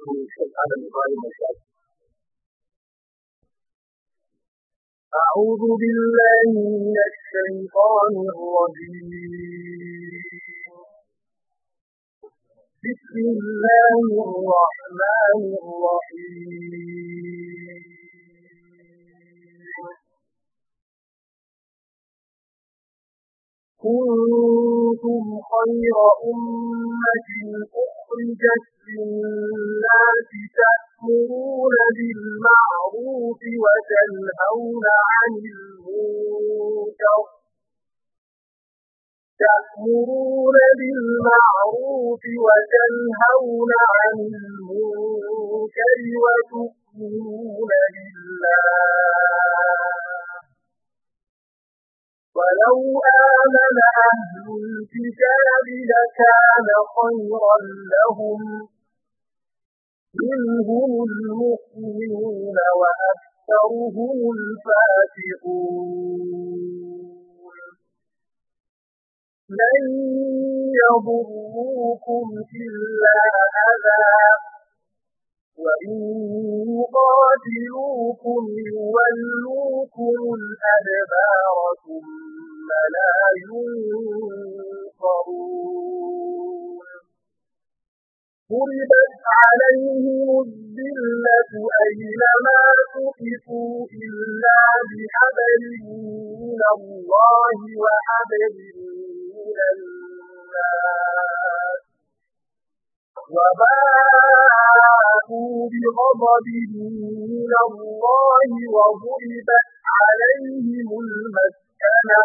الشيخ آدم إبراهيم الشافعي أعوذ بالله من الشيطان الرجيم بسم الله الرحمن الرحيم كنتم خير أمة أخرجت للناس تأمرون بالمعروف وتنهون عن المنكر تأمرون بالمعروف وتنهون عن المنكر وتؤمنون بالله ولو آمن أهل الكتاب لكان خيرا لهم منهم المؤمنون وأكثرهم الفاتحون لن يضروكم إلا أذى وإن يقاتلوكم يولوكم الأدبار ثم لا ينصرون ضربت عليهم الذلة أينما تقفوا إلا بحبل من الله وحبل من الناس وباءوا بغضب من الله وضربت عليهم المسكنة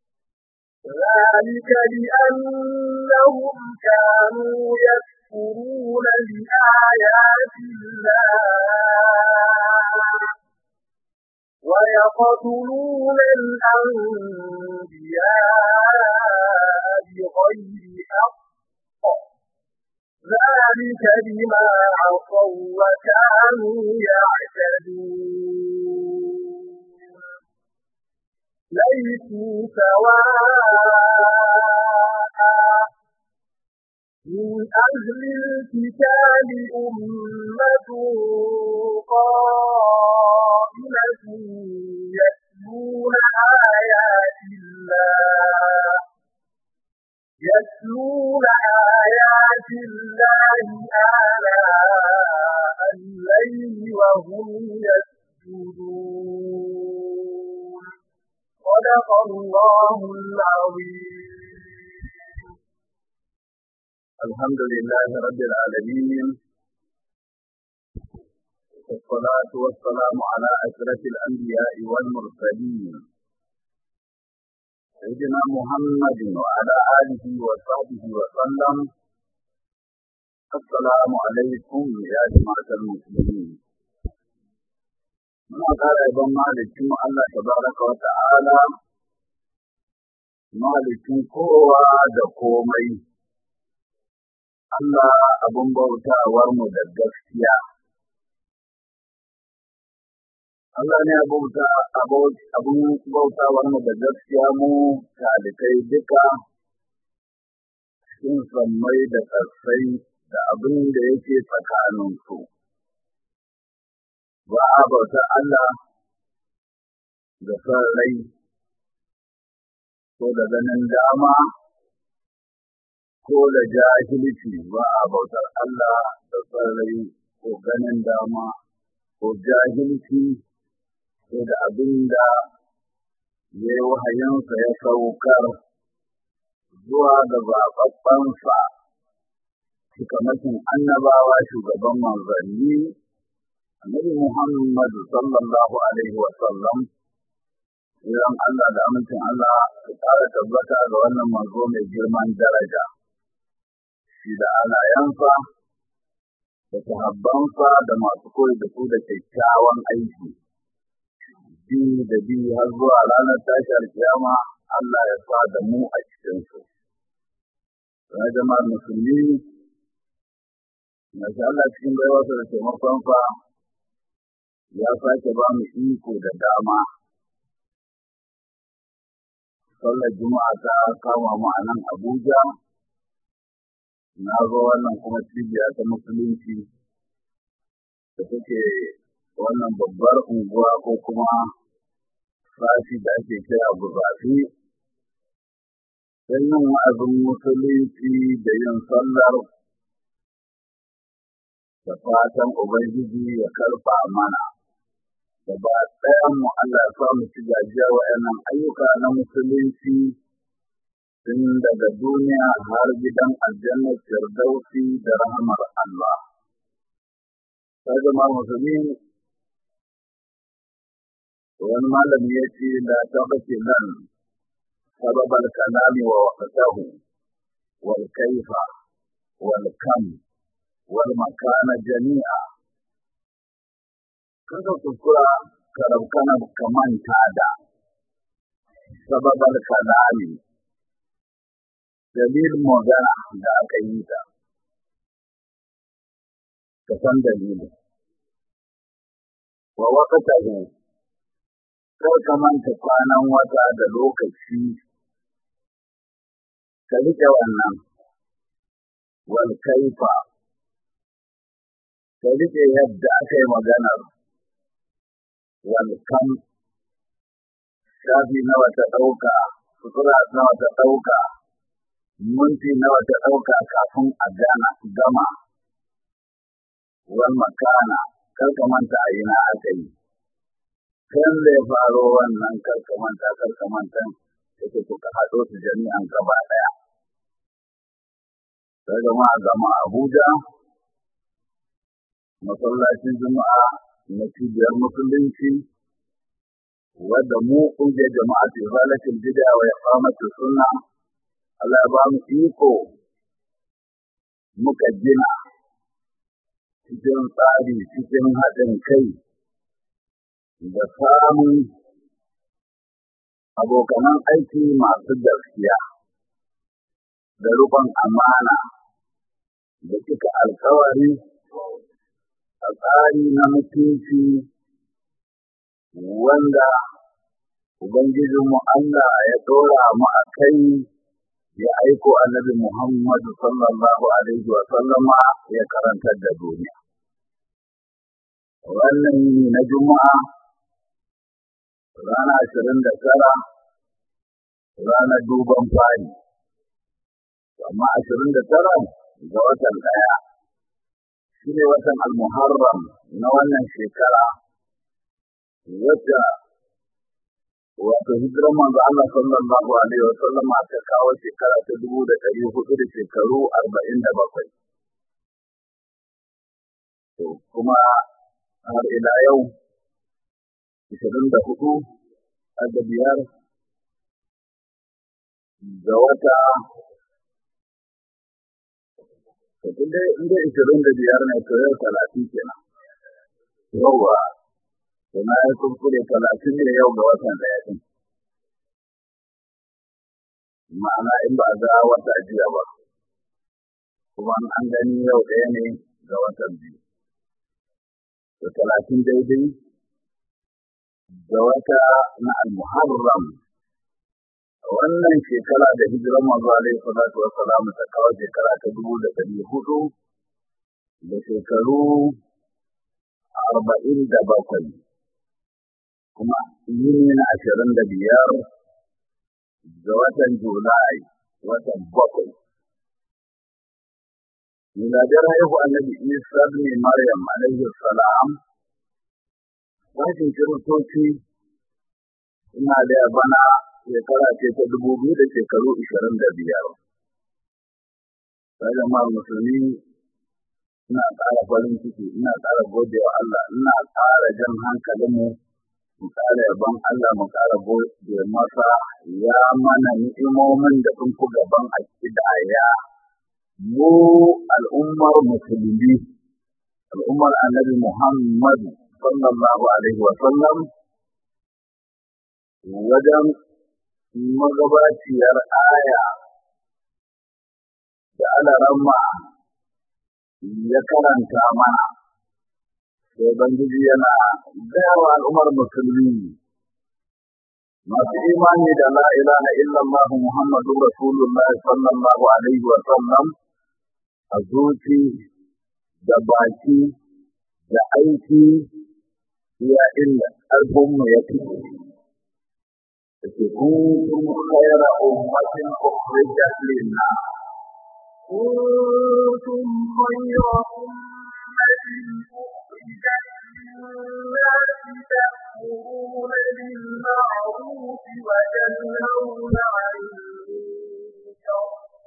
ذلك بأنهم كانوا يكفرون بآيات الله ويقتلون الأنبياء بغير حق ذلك بما عصوا وكانوا يعتدون ليسوا سواء من أهل الكتاب أمة قائمة يتلون آيات الله يتلون آيات الله آلاء الليل وهم يسجدون صدق الله العظيم الحمد لله رب العالمين والصلاة والسلام على أشرف الأنبياء والمرسلين سيدنا محمد وعلى آله وصحبه وسلم السلام عليكم يا جماعة المسلمين muna ƙara yabon malikin Allah tabaraka wa ta'ala malikin kowa da komai Allah abin bautawar mu da gaskiya Allah ne abin bautawar mu da gaskiya mu talikai duka cikin sammai da ƙarsai da abin da yake tsakaninsu. Ba a bauta Allah da son rai ko da ganin dama ko da jahilci ba a bautar Allah da son rai ko ganin dama ko jahilci ko da abin da ya yi wahayinsa ya saukar zuwa ga zaɓaɓɓensa cikamakin annabawa shugaban manzanni annabi Muhammad sallallahu alaihi wa sallam idan Allah da amincin Allah su ƙara tabbata ga wannan manzo mai girman daraja shi da alayansa da sahabbansa da masu koyi da su da kyakkyawan aiki bi da bi har zuwa ranar tashar kiyama Allah ya sa da mu a cikinsu. Na jama'ar musulmi, na Allah cikin baiwarsa da taimakonsa ya sake ba mu iko da dama. Sallar Juma'a ta kama mu a nan Abuja, na zo wannan kuma cibiya ta musulunci da suke wannan babbar unguwa ko kuma sashi da ake kira guzafi don yin wa'azin musulunci da yin sallar da fatan Ubangiji ya karfa mana. Gaba ɗayan mu Allah ya sa mu ci gajiya wa'annan ayyuka na musulunci tun daga duniya har gidan aljannar firdausi da rahamar Allah. Sai zama musulmi wani malami ya ce da ta bace nan sababal kalami wa waqtahu wal kaifa wal kam wal makana jami'a kaga kuskura karabkana kamanta da sababal kalami dalilin magana da aka yi ta ka san dalilin wa waqtahu kar ka manta kwanan wata da lokaci ka riƙe wannan wal kaifa ka riƙe yadda aka yi maganar wal kam shafi nawa ta ɗauka sutura nawa ta ɗauka minti nawa ta ɗauka kafin a gana gama wal makana kar ka manta a ina aka yi kan da ya faro wannan karkamanta karkamanta yake kuka haɗo su jami'an gaba ɗaya. Sai gama a gama Abuja, masallacin Juma'a na cibiyar Musulunci, wadda mu ƙungiyar jama'a ce zalatin bid'a wa iqamati sunna Allah ya ba mu iko muka gina cikin tsari cikin haɗin kai da samun abokanan aiki masu gaskiya da rufin amana da cika alkawari a tsari na mutunci wanda Ubangijinmu Allah ya ɗora mu a kai ya aiko annabi Muhammadu sallallahu Alaihi wasallama ya karantar da duniya. Wannan yini na Juma'a rana ashirin da tara ranar duban fari amma ashirin da tara ga watan ɗaya shi ne watan almuharram na wannan shekara wacce wato hijirar manzo Allah sallallahu alaihi wa sallam ta kawo shekara ta dubu da ɗari hudu da shekaru arba'in da bakwai kuma har ila yau ishirin da hudu da biyar ga wata inda ishirin da biyar ne to yau talatin kenan yauwa to na yi kuskure talatin ne yau ga watan daya din ma'ana in ba a ga wata jiya ba kuma an gani yau ɗaya ne ga watan biyu da talatin daidai da wata na al-muharram wannan shekara da hijirar manzo alaihi salatu wa salam ta kawo shekara ta dubu da ɗari hudu da shekaru arba'in da bakwai kuma yini na ashirin da biyar ga watan julai watan bakwai miladiyar haihu annabi isa ne maryam alaihi salam sashin kiristoci ina da bana shekara ce ta dubu biyu da shekaru ishirin da biyar sai ma musulmi ina ƙara farin ciki ina ƙara gode wa Allah ina ƙara jan hankalinmu mu ƙara yaban Allah mu ƙara gode masa ya mana ni'imomin da sun fi gaban akidaya mu al'ummar musulmi al'ummar annabi Muhammad sallallahu alaihi wa sallam wajen magabaciyar aya da alarama ya karanta mana sai bangiji yana gawa al'ummar musulmi masu imani da la ilaha illallah muhammadu rasulullah sallallahu alaihi wa sallam a zuci da baki da aiki iya inda ƙarfinmu ya fi كنتم خير أمة أخرجت للناس كنتم خير أمة أخرجت للناس تأمرون بالمعروف وتنهون عن المنكر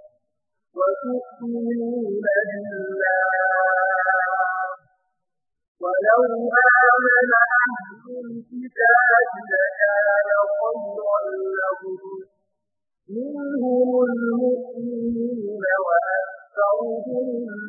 وتؤمنون بالله ولو آمن أهل الكتاب لكان خيرا لهم منهم المؤمنون وأكثرهم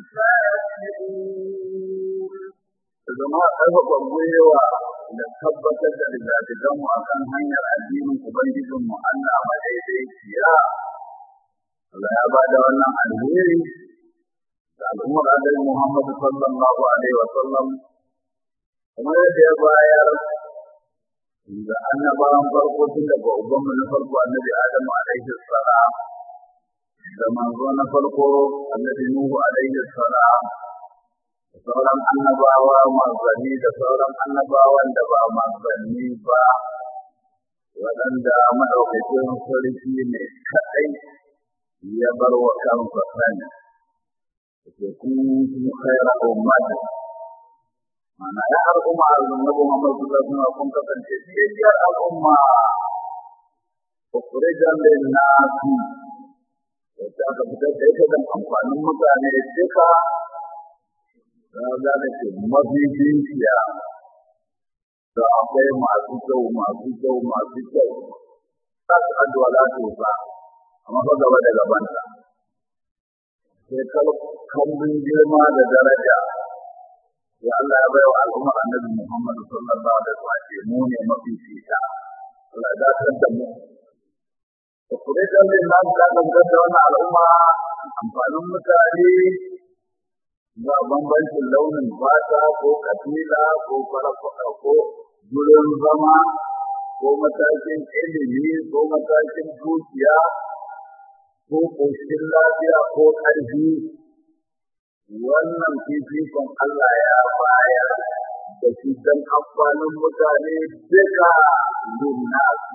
الفاسقون zama ƙarfafa gwiwa da tabbatar da rigadiganmu a kan hanyar addinin Ubangijinmu Allah madaidaiciya. Allah ya ba da wannan alheri da al'ummar Annabi Muhammad sallallahu alaihi wa sallam kamar yadda ya bayar da annabawan farko tun daga ubanmu na farko annabi Adamu alaihi salam da manzo na farko annabi Nuhu alaihi salam da sauran annabawa manzanni da sauran annabawan da ba manzanni ba waɗanda maɗaukakin sarki ne kaɗai ya bar wa kansa sani ke kun khaira ummati mana ya al'umma annabi Muhammad sallallahu alaihi wasallam kun kasance cikakkiyar al'umma ukhrijan lin nasi wacce aka fitar da ita don amfanin mutane duka za da ke mafi dukiya da akwai masu kyau masu kyau masu kyau za su addu'a za su ba amma ba gaba da gabanta sai kambun girma da daraja ya Allah ya bai wa al'ummar annabi Muhammad sallallahu alaihi wasallam mu ne mafi fita Allah ya dakar da mu da kure da mai nan da dangar da wannan al'umma amfanin mutane ba bambancin launin fata ko kabila ko farafa ko gurin zama ko matakin ilimi ko matakin dukiya ko ƙoshin lafiya ko ƙarfi wannan fifikon Allah ya bayar da shi don amfanin mutane duka linnasu.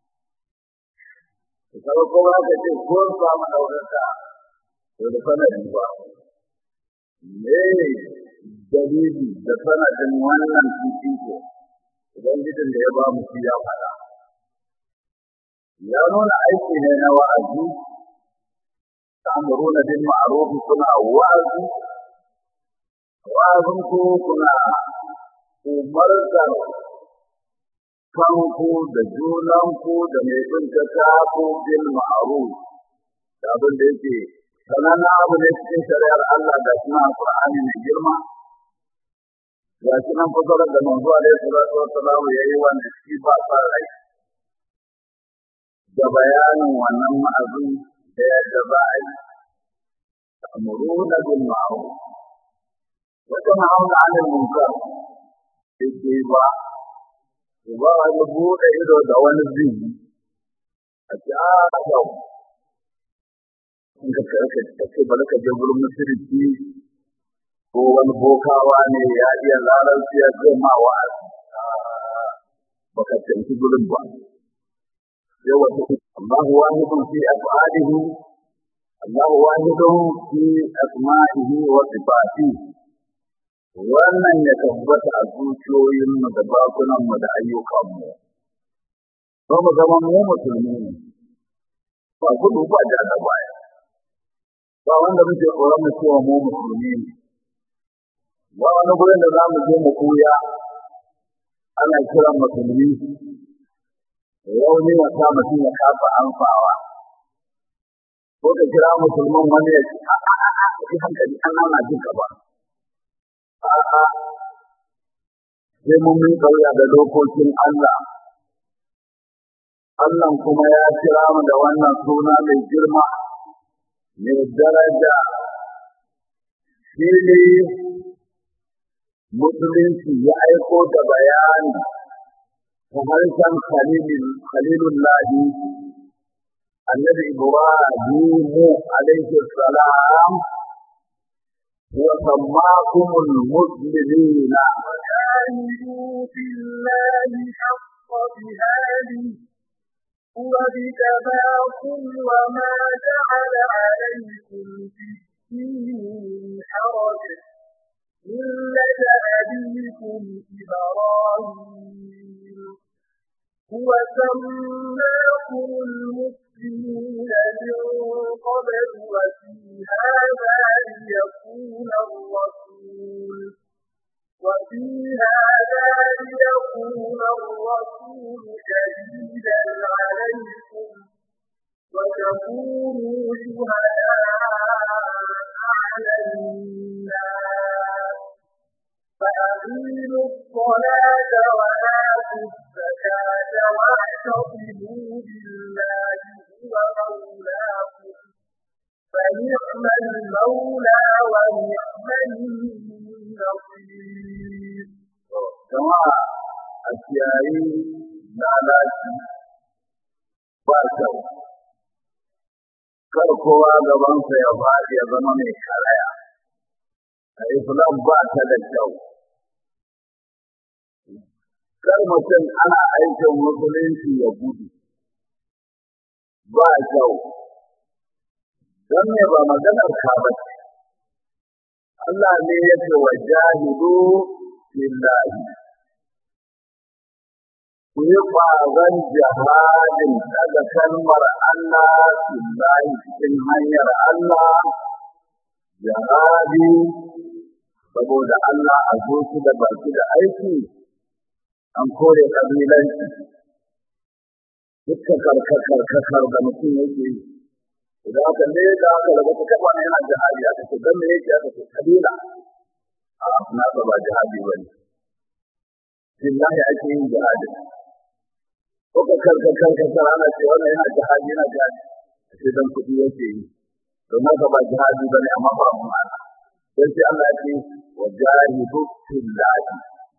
Kuma kuma ka ce ko samu ɗaukaka to da sanadin ba. Me dalili da sanadin wannan fifiko Ubangijin da ya ba mu shi ya faɗa. Ya nuna aiki ne na wa'azi ta'muruna bil ma'ruf kuna wa'azi wa'azin ku kuna umartar kanku da junanku da mai bin ta ku bil ma'ruf da abin da yake sanana abu ne cikin shari'ar Allah da suna Qur'ani mai girma ga shi nan fasarar da manzo alaihi salatu wassalam yayi wanda shi ba sa rai da bayanin wannan ma'azin da yadda za a yi تأمرون بالمعروف وتنهون عن المنكر بالجيبة وبا يبود إذا دوان الزين أتعالوا in ka kace ba ka je gurin musulunci ko wani bokawa ne ya iya larabci ya ce ma wa baka tanki gurin ba yawa Allahu wahidun fi af'alihi الله واحد في أسمائه وصفاته wannan ya tabbata a zuciyoyinmu da bakunanmu da ayyukanmu ba mu zama mu musulmi ne ba gudu ba da da baya ba wanda muke tsoron mu cewa mu musulmi ne ba wani gurin da za mu je mu koya ana kiran musulmi rauni ya sa mutum ya kafa amfawa ko ka kira musulman wani ya ce a hankali an ana jin ka ba a'a sai mun min kauya da dokokin Allah Allah kuma ya kira mu da wannan suna mai girma mai daraja shi ne musulunci ya aiko da bayani ta harshen khalilullahi annabi Ibrahim alaihi salam وسماكم المسلمين وجاهدوا في الله حق جهاده هو اجتباكم وما جعل عليكم في الدين من حرج ملة أبيكم إبراهيم هو سماكم المسلمين من قبل وفي هذا ليكون الرسول وفي هذا ليكون الرسول شهيدا عليكم وتكونوا شهداء على الناس فأقيموا الصلاة وآتوا الزكاة واعتصموا بالله هو مولاكم فنعم المولى ونعم النصير jama'a a kiyayi lalaci ba kyau kar kowa gabansa ya faɗi ya zama mai karaya a islam ba ta da kyau kar mutum ana aikin musulunci ya gudu ba kyau don me ba maganar ka ba ce Allah ne ya ce wa jahidu lillahi ku yi ƙwazon jihadin daga kalmar Allah lillahi cikin hanyar Allah jihadi saboda Allah a zuci da baki da aiki an kore ƙabilanci dukkan karkakar da mutum yake yi idan aka ne da aka daga ta kaba ne yana jihadi aka ce dan me yake aka ce kabila a na ba jihadi bane billahi ake yin jihadi ko ka karka karka kar ana ce wannan yana jihadi yana jihadi sai dan kudi yake yi don haka ba jihadi bane amma ba mu ana sai sai Allah ya ce wa jahidu billahi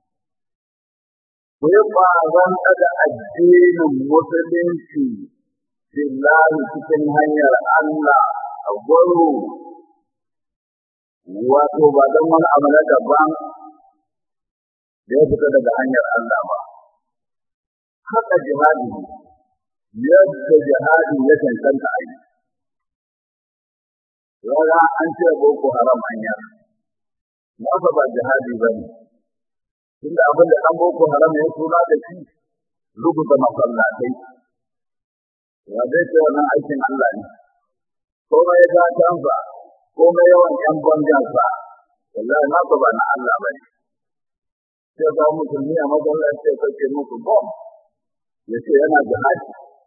ku yi ƙwazon daga addinin musulunci billahi cikin hanyar Allah a gwaro wato ba don wani abu na daban da ya fita daga hanyar Allah ba. Haka jihadi yadda jihadi ya cancanta a yi. Yawa an ce boko haram hanya, na ba jihadi ba ne. Tunda abin da ɗan boko haram ya suna da shi rubuta masallatai. ya zai ce wannan aikin Allah ne komai ya canza komai yawan ƴan bangansa wallahi na ba ba na Allah ba ne sai ga musulmi a masallaci ya kake muku bom ya ce yana jihadi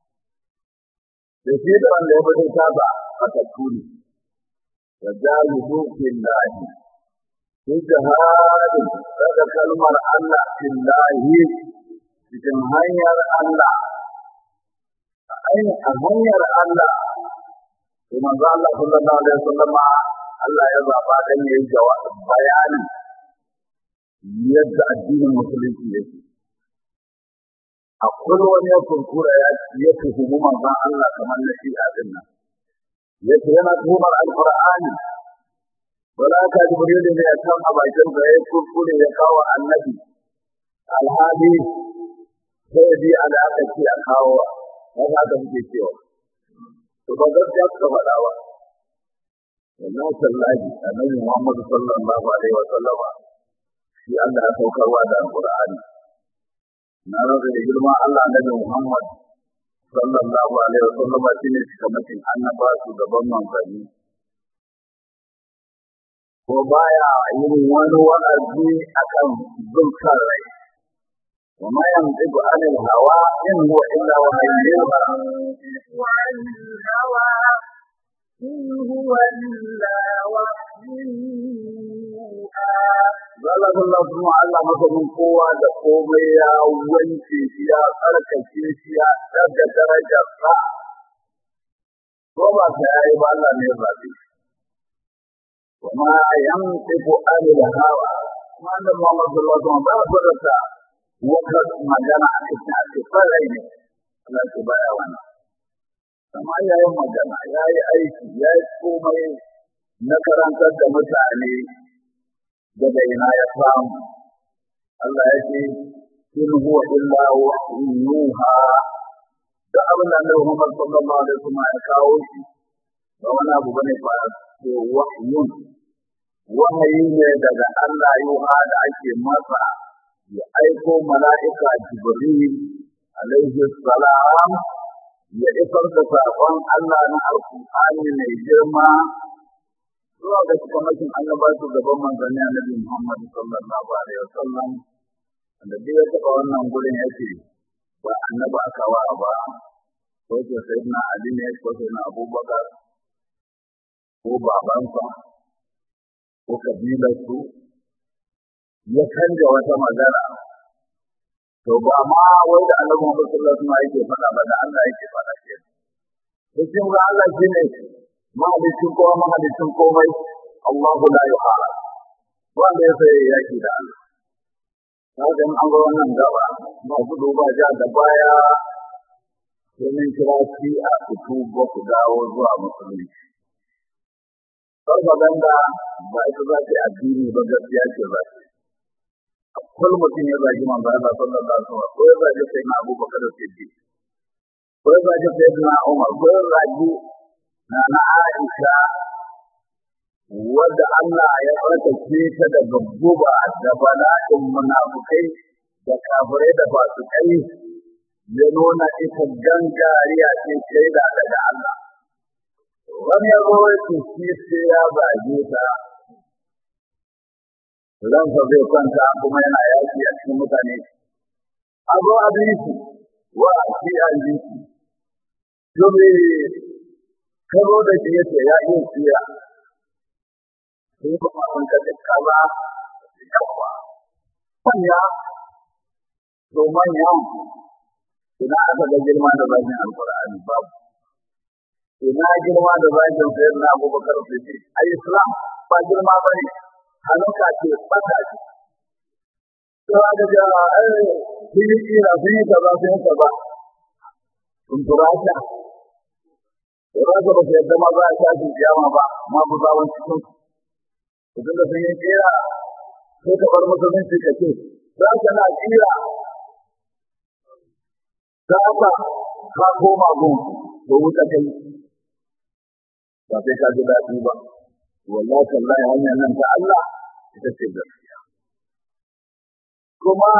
da shi da wanda ya bada saba haka tuni wa jahidu fillahi fi jihadin daga kalmar Allah fillahi cikin hanyar Allah a hanyar Allah to manzo Allah sallallahu alaihi wasallam Allah ya zaba dan yayi jawabi bayani yadda addinin musulunci yake akwai wani ya kurkura ya ya tuhumu manzon Allah kamar na shi a dinnan yace yana tuhumar alqur'ani wala ka jibril ne ya kan a bakin da ya kurkure ya kawo annabi alhadi sai bi ala aka ce a kawo wani haka muke cewa to ba gaskiya suka faɗa ba wallahi sallahi annabi Muhammad sallallahu alaihi wa sallama shi Allah ya saukarwa da alqur'ani na rage da girman Allah annabi Muhammad sallallahu alaihi wa sallama shine cikamakin annaba su gaban manzanni ko baya yin wani wa'azi akan zulkar rai وما ينطق عن الهوى إن هو إلا وحي يوحى ينطق عن الهوى إن هو إلا وحي يوحى Zala Allah kuma Allah masanin kowa da komai ya wanke shi ya tsarkake shi ya daga darajar sa. Ko ba ta yayi ba Allah ne ba zai. Kuma yan tsiku anil hawa. Kuma da Muhammad sallallahu alaihi wasallam ba su da wata magana a cikin a cikin rai ne. Allah ce baya wannan. Amma ya yi magana, ya yi aiki, ya yi komai na karantar da mutane daga ina ya samu Allah ya ce in huwa illa wahyun yuha da abin da Annabi Muhammad sallallahu alaihi wasallam ya kawo shi ba wani abu bane ba ko wahyun wahayi ne daga Allah yuha da ake masa ya aiko mala'ika Jibril alaihi salam ya isar da saƙon Allah na Alƙur'ani mai girma zuwa ga cikamakin annabatu gaban manzanni annabi Muhammad sallallahu alaihi wasallam da duk ya taɓa wannan gurin ya ce ba annaba aka wa ba ko ce sayyidina Ali ne ko sayyidina Abubakar ko babansa ko kabilarsu ya canja wata magana to ba ma wai da annabi Muhammad sallallahu alaihi wasallam yake faɗa ba da Allah yake faɗa ke cikin ga Allah shine mahalicin kowa mahalicin komai Allahu la yuhara wanda ya sai yaki da Allah kaga an ga wannan gaba ba gudu ba ja da baya domin kira shi a fito ba ku dawo zuwa musulunci Farfaganda ba ita za ta yi addini ba gaskiya ce za ta kullum mutum ya zagi manzo Allah sallallahu alaihi wasallam ko ya zagi sai na Abu Bakar Siddiq ko ya zagi sai na Umar ko ya zagi na na Aisha wadda Allah ya tsarkake ta daga guba da bala'in munafukai da kafirai da fasikai ya nuna ita gangariya ce shaida daga Allah wani ya zo ya shi sai ya zage ta ransa zai kwanta kuma yana yaki a cikin mutane a zo a bi shi wa a ci a bi shi to me karo da shi yace ya yi siya sai kuma an ka da kaza yawa manya to manya ina aka ga girma da bakin alqur'ani babu ina girma da bakin sayyidina abubakar siddiq ai islam ba girma bane hannunka ce bata ce. Sai aka ce a ai sun yi kira sun yi kaza sun yi kaza. Sun tura ta. Tura ta ba su yadda ma za a tashi kiyama ba ma ku zawon cikin. Mutum da sun yi kira sai ka bar musulunci ka ce za ka na kira. Za ka ka koma gun ko wuta kai. Ba sai ka ji daɗi ba. wallahi tallahi hanyar nan ta Allah ita ce gaskiya kuma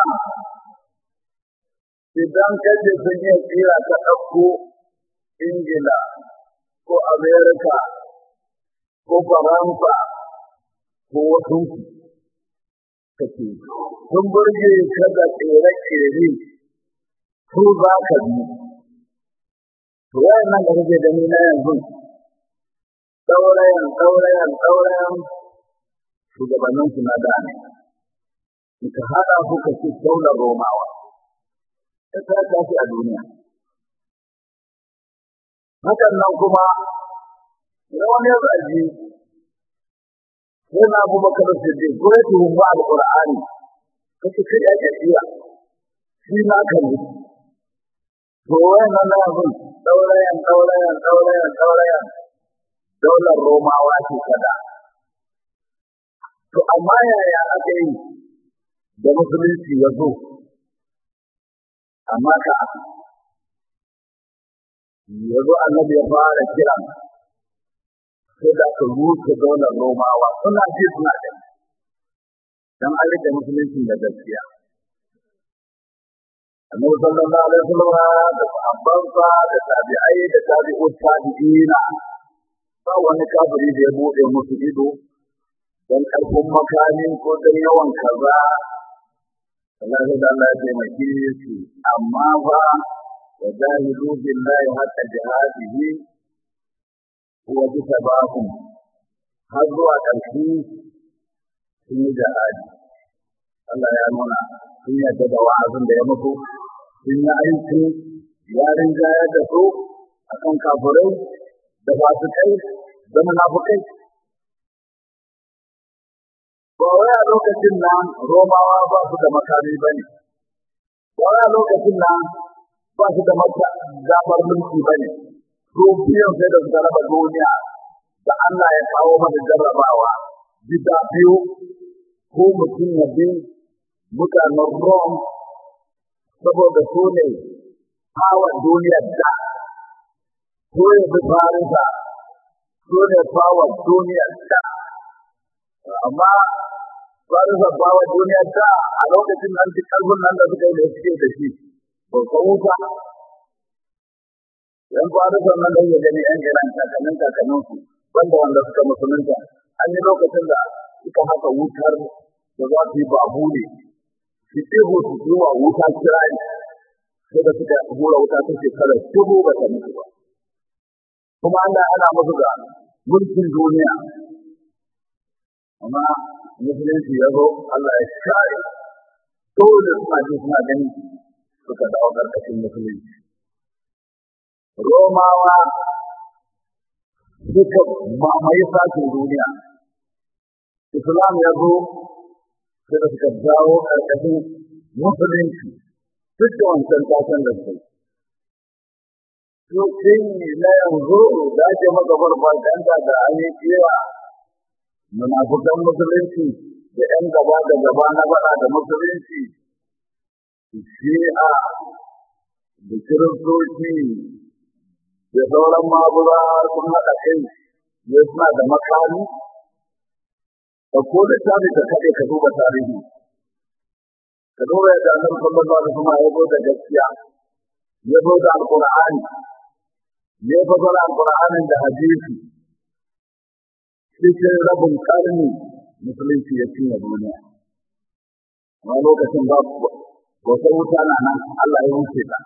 idan kace sun yi tsira ta ɗauko Ingila ko Amerika ko Faransa ko wasu kake sun burge ka da tsere-tsere su za ka bi to wayannan da kake gani na yanzu saurayan saurayan saurayan shugabannin su na da ne ka hada su ka ci daular romawa ta ta tafi a duniya hakan nan kuma wani ya zaji yana abubakar siddiq ko ya tuhumba alqur'ani kace kai ya iya shi na kan to wannan na yanzu saurayan saurayan saurayan saurayan daular Romawa ce kada. To amma yaya aka yi da musulunci ya zo? Amma ka ya zo annabi ya fara kira sai da aka rufe daular Romawa suna ji suna da dan an rike musulunci da gaskiya. Annabi sallallahu alaihi wasallam da sahabbansa da tabi'ai da tabi'ut tabi'ina ba wani kafiri da ya buɗe musu ido don ƙarfin makami ko don yawan kaza Allah da Allah ya taimake su amma fa wa jahidu billahi haqqa jihadihi huwa bisabakum har zuwa ƙarshe sun yi jihadi Allah ya nuna sun yadda da wa'azin da ya mutu sun yi aiki ya rinjayar da su akan kafirai da fasikai da munafukai ba wai a lokacin nan romawa ba su da makami ba ne ba wai a lokacin nan ba su da damar mulki ba ne su biyan sai da suka raba duniya da Allah ya kawo mana jarrabawa gida biyu ko mutum ya bi mutanen Rome saboda su ne hawan duniyar da ko ya bi Farisa su ne hawan duniyar da amma Farisa hawan duniyar da a lokacin nan duk ƙarfin nan da suka yi da suke da shi ba ka wuta yan Farisa nan da ya gani yan Iran kakannin kakanninsu wanda wanda suka musulunta an yi lokacin da suka haka wutar da za su yi babu ne su ɗigo su zuwa wuta kirari sai da suka hura wuta ta shekarar dubu ba ta mutu ba kuma Allah ana musu da mulkin duniya amma musulunci ya zo Allah ya share dole suna ji suna gani suka dawo ƙarƙashin musulunci Romawa suka mamaye sashen duniya Islam ya zo sai da suka dawo ƙarƙashin musulunci duk da wancan tasan da su. Sosai na yanzu da ake maka farfaganda da amincewa munafukan musulunci da ‘yan gaba da gaba na faɗa da musulunci, shi'a da kiristoci da sauran mabura sun haɗa kai ne suna da makami ka ko da tabi ka kaɗe ka duba tarihi ka duba yadda annabi sallallahu alaihi wasallam ya zo da gaskiya ya zo da alqur'ani ya fasara alqur'anin da hadisi cikin rabin karni musulunci ya cinye duniya amma lokacin ba wata wuta na nan Allah ya wuce ta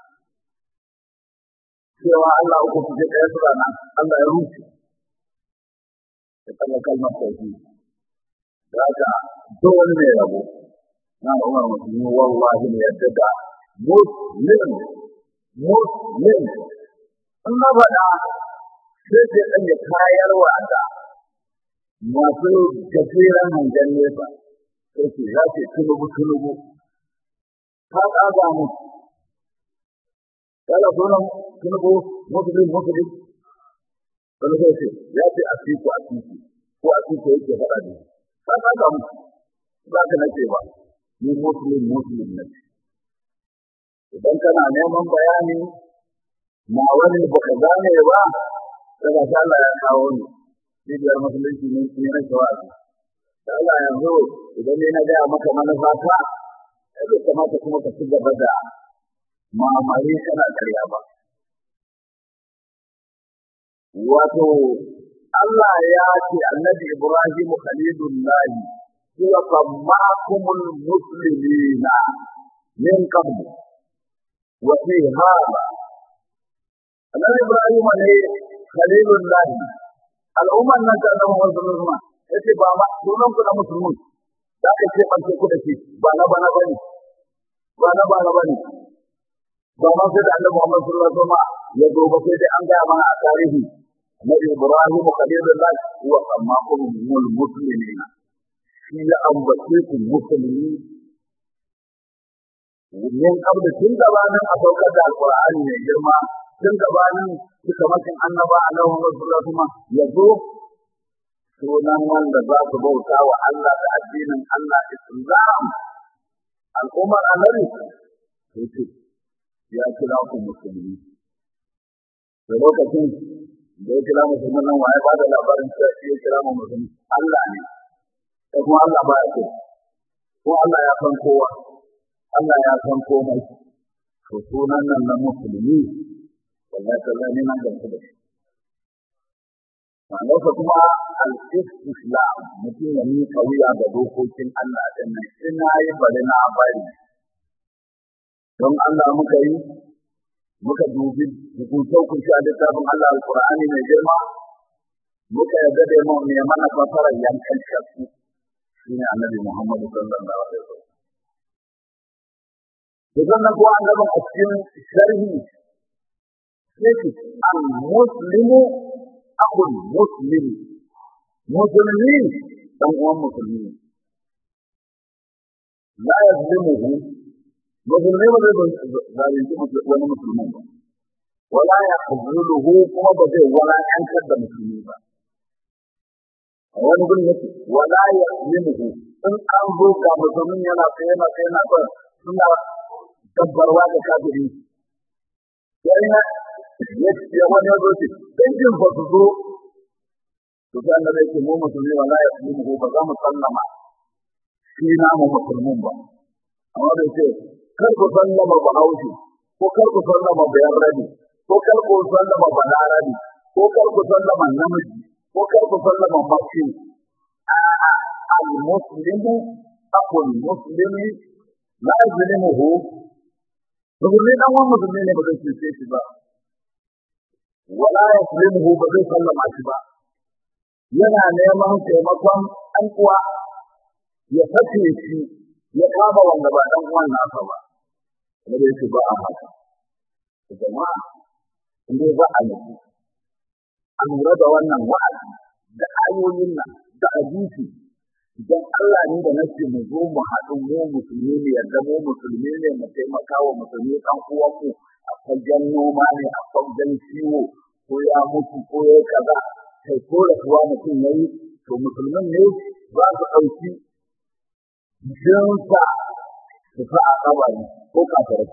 cewa Allah uku su je ɗaya sura nan Allah ya wuce ya kalla kalmar tauhid haka dole ne rabo na umar musulmi wallahi ne yadda da muslim muslim in na faɗa sai sai ɗan ya kayarwa da masu gajeren hangen nesa sai ce ya ce tunubu tunubu ka ƙaga mu kala sunan tunubu muslim muslim wani sai ce ya ce a tiku a tiku ko a tiku yake faɗa da ba ka samu ba ka nace ba ni muslim muslim ne idan kana neman bayani na wani baka gane ba daga Allah ya kawo ni cibiyar musulunci ne ne na shawazi da Allah yanzu idan ne na gaya maka manufa ta bai kamata kuma ka ci gaba da mamari kana karya ba wato Allah ya ce annabi Ibrahim Khalilullah huwa sammakumul muslimina min qabl wa fi hada annabi Ibrahim ne Khalilullah al'umman nan ta annabi Muhammad sallallahu alaihi wasallam yace ba ma sunan ku na musulmin da ka ce ban ku da shi ba na bana bane ba na bana bane ba ma sai da annabi Muhammad sallallahu alaihi wasallam ya zo ba sai dai an ga mana a tarihi Nabi Ibrahim Khalilullah wa sammakum mul muslimin shi ya ambace ku musulmi min kabda tun gabanin a saukar da alqur'ani mai girma tun gabanin suka makin annaba a nan wani sura kuma ya zo sunan wanda za su bauta wa Allah da addinin Allah Islam al'ummar annabi yace ya kira ku musulmi da lokacin da ya kira musulmi nan waye ba da labarin cewa shi ya kira mu musulmi Allah ne da kuma Allah ba ya so ko Allah ya san kowa Allah ya san komai to sunan nan na musulmi wallahi sallah ne nan gamsu da shi ma'anarsa kuma al-islam mutum ya miƙa wuya ga dokokin Allah din nan ina yi bari na bari don Allah muka yi muka dubi hukuncin hukunci a littafin Allah al-Qur'ani mai girma muka yarda da mu ne mana fasarar yankan shakku shine annabi Muhammad sallallahu alaihi wasallam Idan na kuwa annabin a cikin sharhi sai al-muslimu akul muslimi musulmi dan uwan musulmi la yazlimuhu musulmi ba zai zalunci wani musulmi ba wala ya khuzuluhu kuma ba zai walakantar da musulmi ba wani gurin yake wala ya yinhu in an zo ga musulmin yana tsaye yana tsaye yana tsaye suna dabbarwa da kafiri yayin ya wani ya zo ce dangin ba su zo to sai Allah yake mu musulmi wala ya yinhu ba za mu sallama shi na mu musulmin ba amma da ce kar ku sallama ba haushi ko kar ku sallama bayan rabi ko kar ku sallama balarabi ko kar ku sallama namiji ko kar ku sallama mace al-muslimu aqul muslimi la yuzlimuhu musulmi dan wani musulmi ne ba zai cuce shi ba wala yuzlimuhu ba zai sallama shi ba yana neman taimakon ɗan uwa ya sace shi ya kama wanda ba ɗan uwan nasa ba kuma da yake ba a haka jama'a inda ba a nufi a lura da wannan wa'azi da ayoyin nan da hadisi idan Allah ne da nake mu zo mu haɗu mu musulmi ne yadda mu musulmi ne mu taimaka wa musulmi ɗan uwanmu a fagen noma ne a fagen ciwo ko ya mutu ko ya kaza kai ko da kuwa mutum ya yi to musulmin ne za su ɗauki jinsa su sa a kabari ko kafirai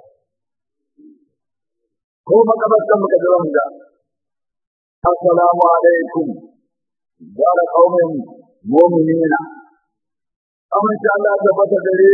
ko makabartan muka ji wanda assalamu alaikum dara qaumin mu'minina amince Allah ya bata gare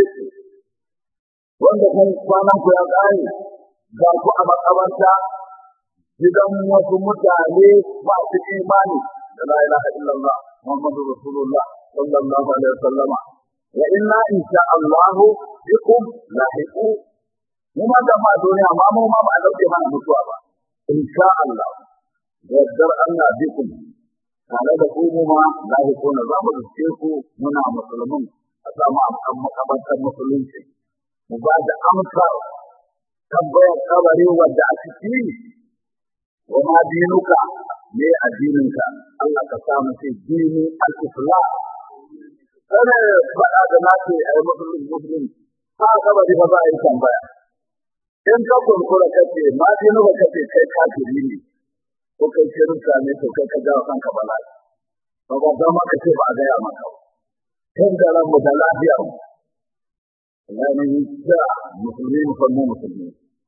wanda kun kwanan ku ya kare ga ku a makabarta gidan wasu mutane masu imani da la ilaha illallah muhammadu rasulullah sallallahu alaihi wasallama wa inna insha Allah bikum lahiqu mu ma da ma duniya ma mu ma ba a dauke mana mutuwa ba insha Allah yaddar Allah bikum tare da ku mu ma lahiqu na zamu dace ku muna musulmin a samu amkan makabartar musulunci mu ba da amsa tambayar kabari wadda a ciki wa ma dinuka me addininka Allah ka sa mu ce dini al-islam kana faɗa da nace ai musulmi musulmi ha kabari ba za a yi tambaya in ka kunkura kace ma dinuka kace kai kafiri ne ko kai shirka ne to kai ka jawo kanka bala'i ba ba zama kace ba a gaya maka ba kan da ran mu da lafiya yani da musulmi musulmi musulmi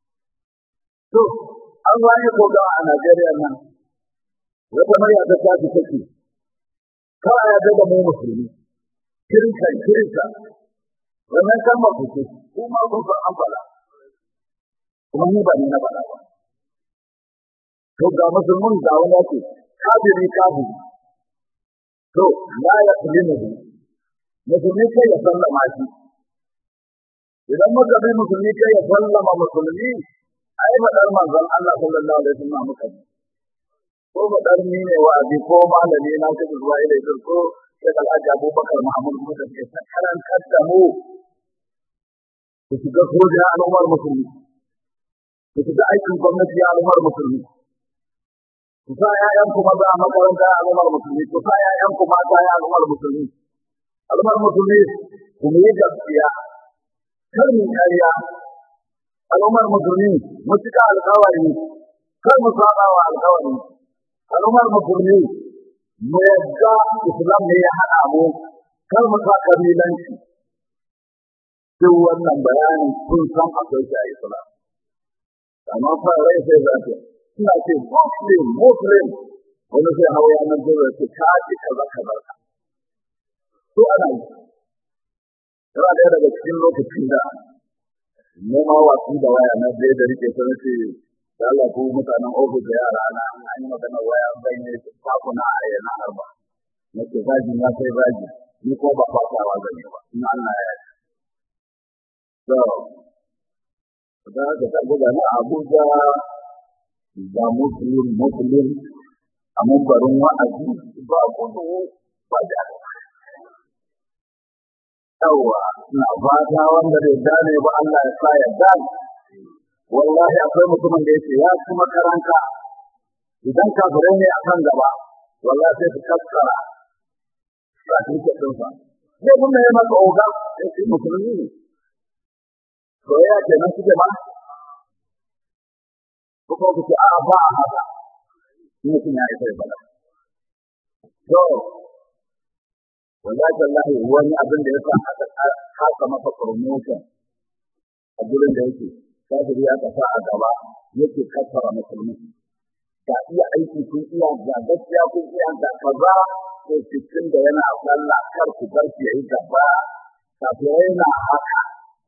to an wani koga a Najeriya nan wata murya ta tafi take kawai ya ga mu musulmi kirka kirka wannan kalmar ku ce kuma kun san an fada kuma ni ba ni na fada ba to ga musulmin da wani yake kafiri kafiri to la ya kulimu musulmi kai ya sallama shi idan muka bi musulmi kai ya sallama musulmi ai fadar manzon Allah sallallahu alaihi wasallam muka bi ko fadar ni ne wa'azi ko malami na ta zuwa ila idan ko sai da Alhaji Abubakar Muhammad muka ce sakaran kaddamu ku shiga soja al'ummar musulmi ku shiga aikin gwamnati al'ummar musulmi ku sa ƴaƴan ku maza a makaranta al'ummar musulmi ku sa ƴaƴan ku mata ya al'ummar musulmi al'ummar musulmi ku yi gaskiya kar mu ƙarya al'ummar musulmi mu cika alƙawari kar mu saba wa alƙawari al'ummar musulmi mu yadda islam ne ya haɗa mu kar mu sa kabilanci duk wannan bayani kun san akwai shi a islam amma fa rai sai za ta ina ce muslim muslim wani sai hawa yanar gizo ya ce ka ce kaza kaza to ana yi yana ɗaya daga cikin lokacin da nema wasu da waya na ɗaya da rike sun ce da Allah ko mutanen ofis da yara na an yi magana waya bai ne fakuna a yana arba na ce zagi na sai zagi ni ko ba fatawa zane ba ina Allah ya yi so da haka ta guda na Abuja da Muslim Muslim a mambarin wa'azi ba gudu ba da yawa na fata wanda bai gane ba Allah ya sa ya gane wallahi akwai mutumin da yake ya ci makaranta idan kafirai ne akan gaba wallahi sai su kaskara certificate ɗinsa zai kuma yi maka oga ya ce musulmi ne soyayya ke nan suke ba ko kuma ku ce a'a ba a haka mutum ya yi sai bala to wallahi wallahi wani abin da ya sa aka kasa masa promotion a gurin da yake kafiri aka sa a gaba yake kassara musulmi ga iya aiki kun iya ga gaskiya kun iya ga kaza ko cikin da yana sallah kar ku bar shi yayi gaba kafirai na haka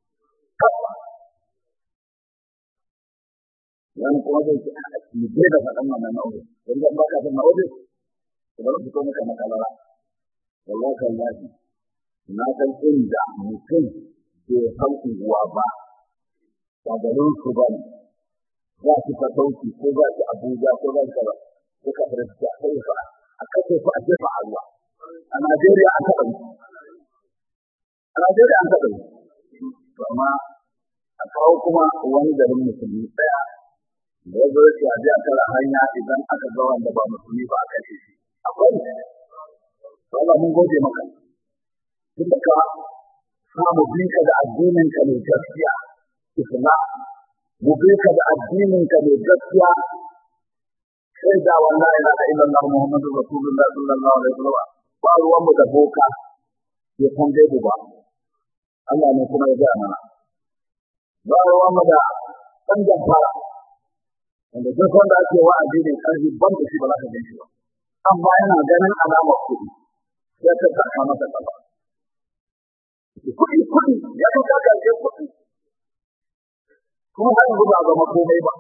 wani kuma zai ce a cikin da faɗan wannan nau'i don zan baka san nau'i ku bar su ko maka makalara wallahi wallahi na san inda mutum bai san unguwa ba ba garin su ba ne za su ka sauki ko za su abuja ko za su ba ko ka fara su a kai fa a kashe su a jefa a ruwa a najeriya an taɓa yi a najeriya an taɓa yi to amma a kawo kuma wani garin musulmi ɗaya da ya zo ya a biya tara hanya idan aka ga wanda ba musulmi ba a kashe shi akwai Allah mun gode maka tun da ka samu binka da addinin ka ne gaskiya islam mu binka da addinin ka ne gaskiya sai da wallahi la ilaha illallah muhammadu rasulullah sallallahu alaihi wasallam ba ruwan mu da boka ya san dai ba Allah ne kuma ya gaya mana ba ruwan mu da dan jamfara wanda duk wanda ake wa addinin karfi ban da shi ba za ka gan shi ba amma yana ganin alamar kuɗi ya ta saka masa kafa kuɗi kuɗi ya ta saka ce kuɗi kuma har yanzu ba zama komai ba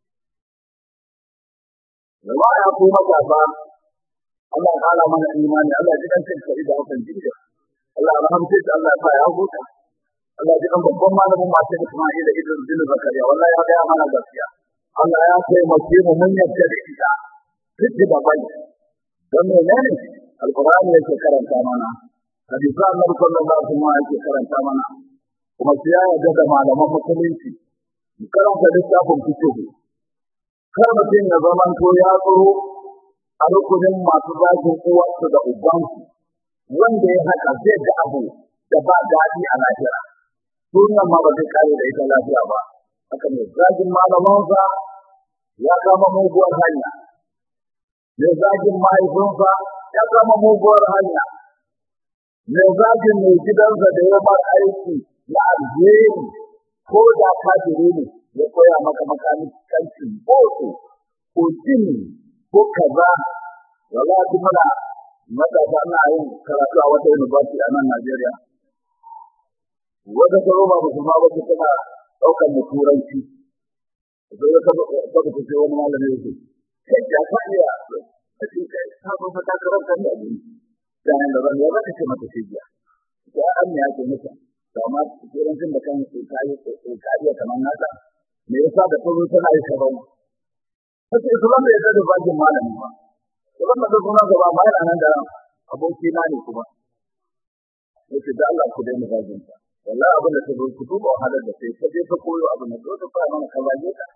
da ba ya ko maka ba Allah ya kara mana imani Allah ya ji kan sai da hakan jinda Allah ya rahamce shi Allah ya sa ya huta Allah ya ji kan babban malamin masu Isma'ila Idris bin Zakariya wallahi ya ga mana gaskiya Allah ya taimake mu mun yadda da ita duk da bai don menene alqur'ani yake karanta mana hadisi annabi sallallahu alaihi wasallam yake karanta mana kuma sai ya yarda da malaman musulunci mu karanta littafin fiqh kar mutum ya zaman to ya tsoro a rukunin masu zagin uwarsu da ubansu wanda ya haka zai ga abu da ba daɗi a lahira sunan ma ba zai kare da ita lafiya ba haka ne zagin malamansa ya kama muguwar hanya mai zagin mahaifinsa ya kama muguwar hanya mai zagin mai gidansa da ya bar aiki na alheri ko da kafiri ne ya koya maka makamancin boko ko jini ko kaza wala ji muna matasa na yin karatu a wata university a nan Najeriya wata tsaro ba musulma ba tana ɗaukar mu turanci sai ya taba taba ce wani malami yake kai ya fa iya a cikin kai ta zo fa ta karanta ne a gani dan da ban ya zaka ce mata shiya ya an ya ce mata amma turancin da kan su kai su kai kamar nata me yasa da kuma tana yi sabon sai islam ya da bajin malami ba kuma da kuma gaba ba yana nan da aboki na ne kuma yace da Allah ku dai mu bajin ta wallahi abin da ta zo ku duba wahalar da sai ka je ka koyo abin da ka fara mana ka baje ka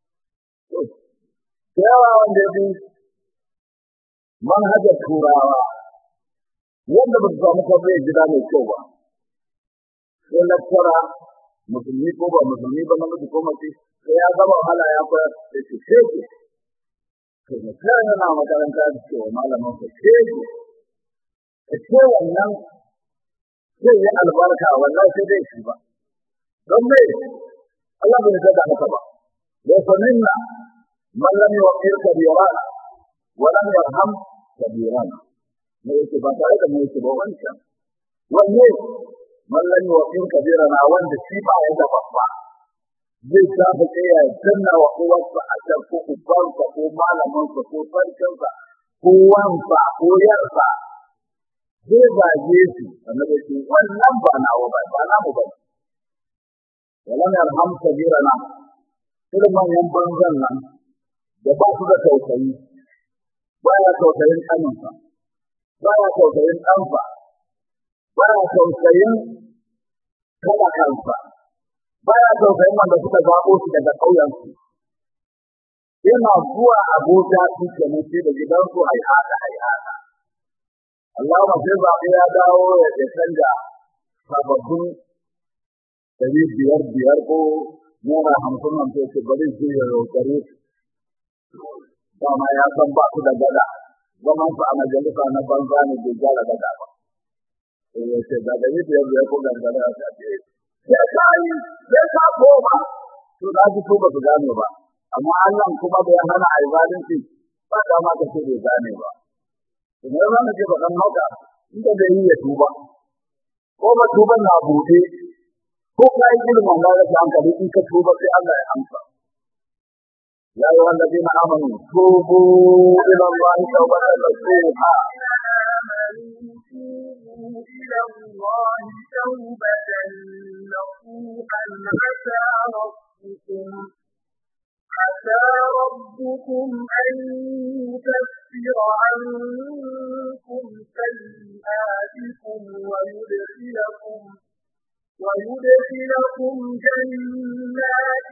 yawa wanda ya bi manhajar turawa wanda ba su samu kwabai gida mai kyau ba sai lakkara musulmi ko ba musulmi ba na mutu ko mace sai ya gama wahala ya koyar da shi sheke to mutum yana makaranta da cewa malamin sa sheke ka ce wannan zai yi albarka wallahi sai dai shi ba don me Allah bai da haka ba laysa minna man lam yuqir kabirana wa lam yarham kabirana ne yake ba tare da mai ba wancan wanne man lam yuqir kabirana wanda shi ba ya da babba zai tafi kai ya danna wa uwarsa a can ko ubansa ko malamansa ko sarkinsa ko wansa ko yarsa zai zage su annabi ce wannan ba nawa ba ba namu ba wala ne alham kabirana irin manyan banzan nan da ba su da tausayi ba ya tausayin kaninsa ba ya tausayin ɗansa ba ya tausayin talakansa ba ya tausayin wanda suka zaɓo su daga ƙauyensu yana zuwa abota su kenan sai da gidansu haihata haihata Allah ba sai zaɓe ya dawo ya canja sababbin ɗari biyar biyar ko naira hamsin hamsin ce bari su ya rokare su dama ya san ba su da gada zaman su a majalisa na banza ne bai gyara gada ba ya ce da da yadda yanzu ya ko gangara a ce sai ka yi sai ka koma to na ji ko ba su gane ba amma Allah kuma da ya hana a yi zalunci ba dama ka ce bai gane ba kuma ya zama ce ba kan haka inda da yi ya tuba ko ba tuban na buɗe ko ka yi ilimin ba da hankali in ka tuba sai Allah ya amsa يا أيها الذين آمنوا توبوا إلى الله توبة نصوحا إلى الله توبة نصوحا عسى ربكم عسى ربكم أن يكفر عنكم سيئاتكم ويدخلكم ويدخلكم جنات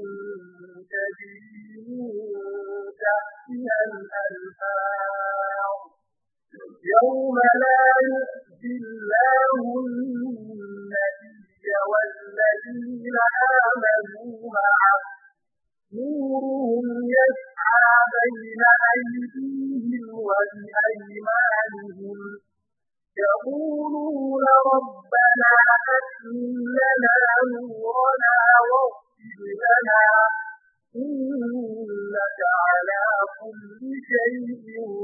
تجري من تحتها الأنهار يوم لا يخزي الله النبي والذين آمنوا معه نورهم يسعى بين أيديهم وبأيمانهم يقولون ربنا أتم لنا نورنا واغفر لنا إنك على كل شيء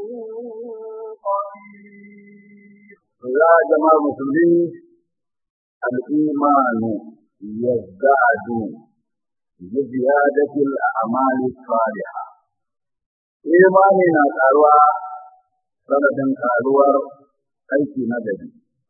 قدير يا جماعة المسلمين الإيمان يزداد بزيادة الأعمال الصالحة إيماننا قالوا سنة قالوا aiki na gari.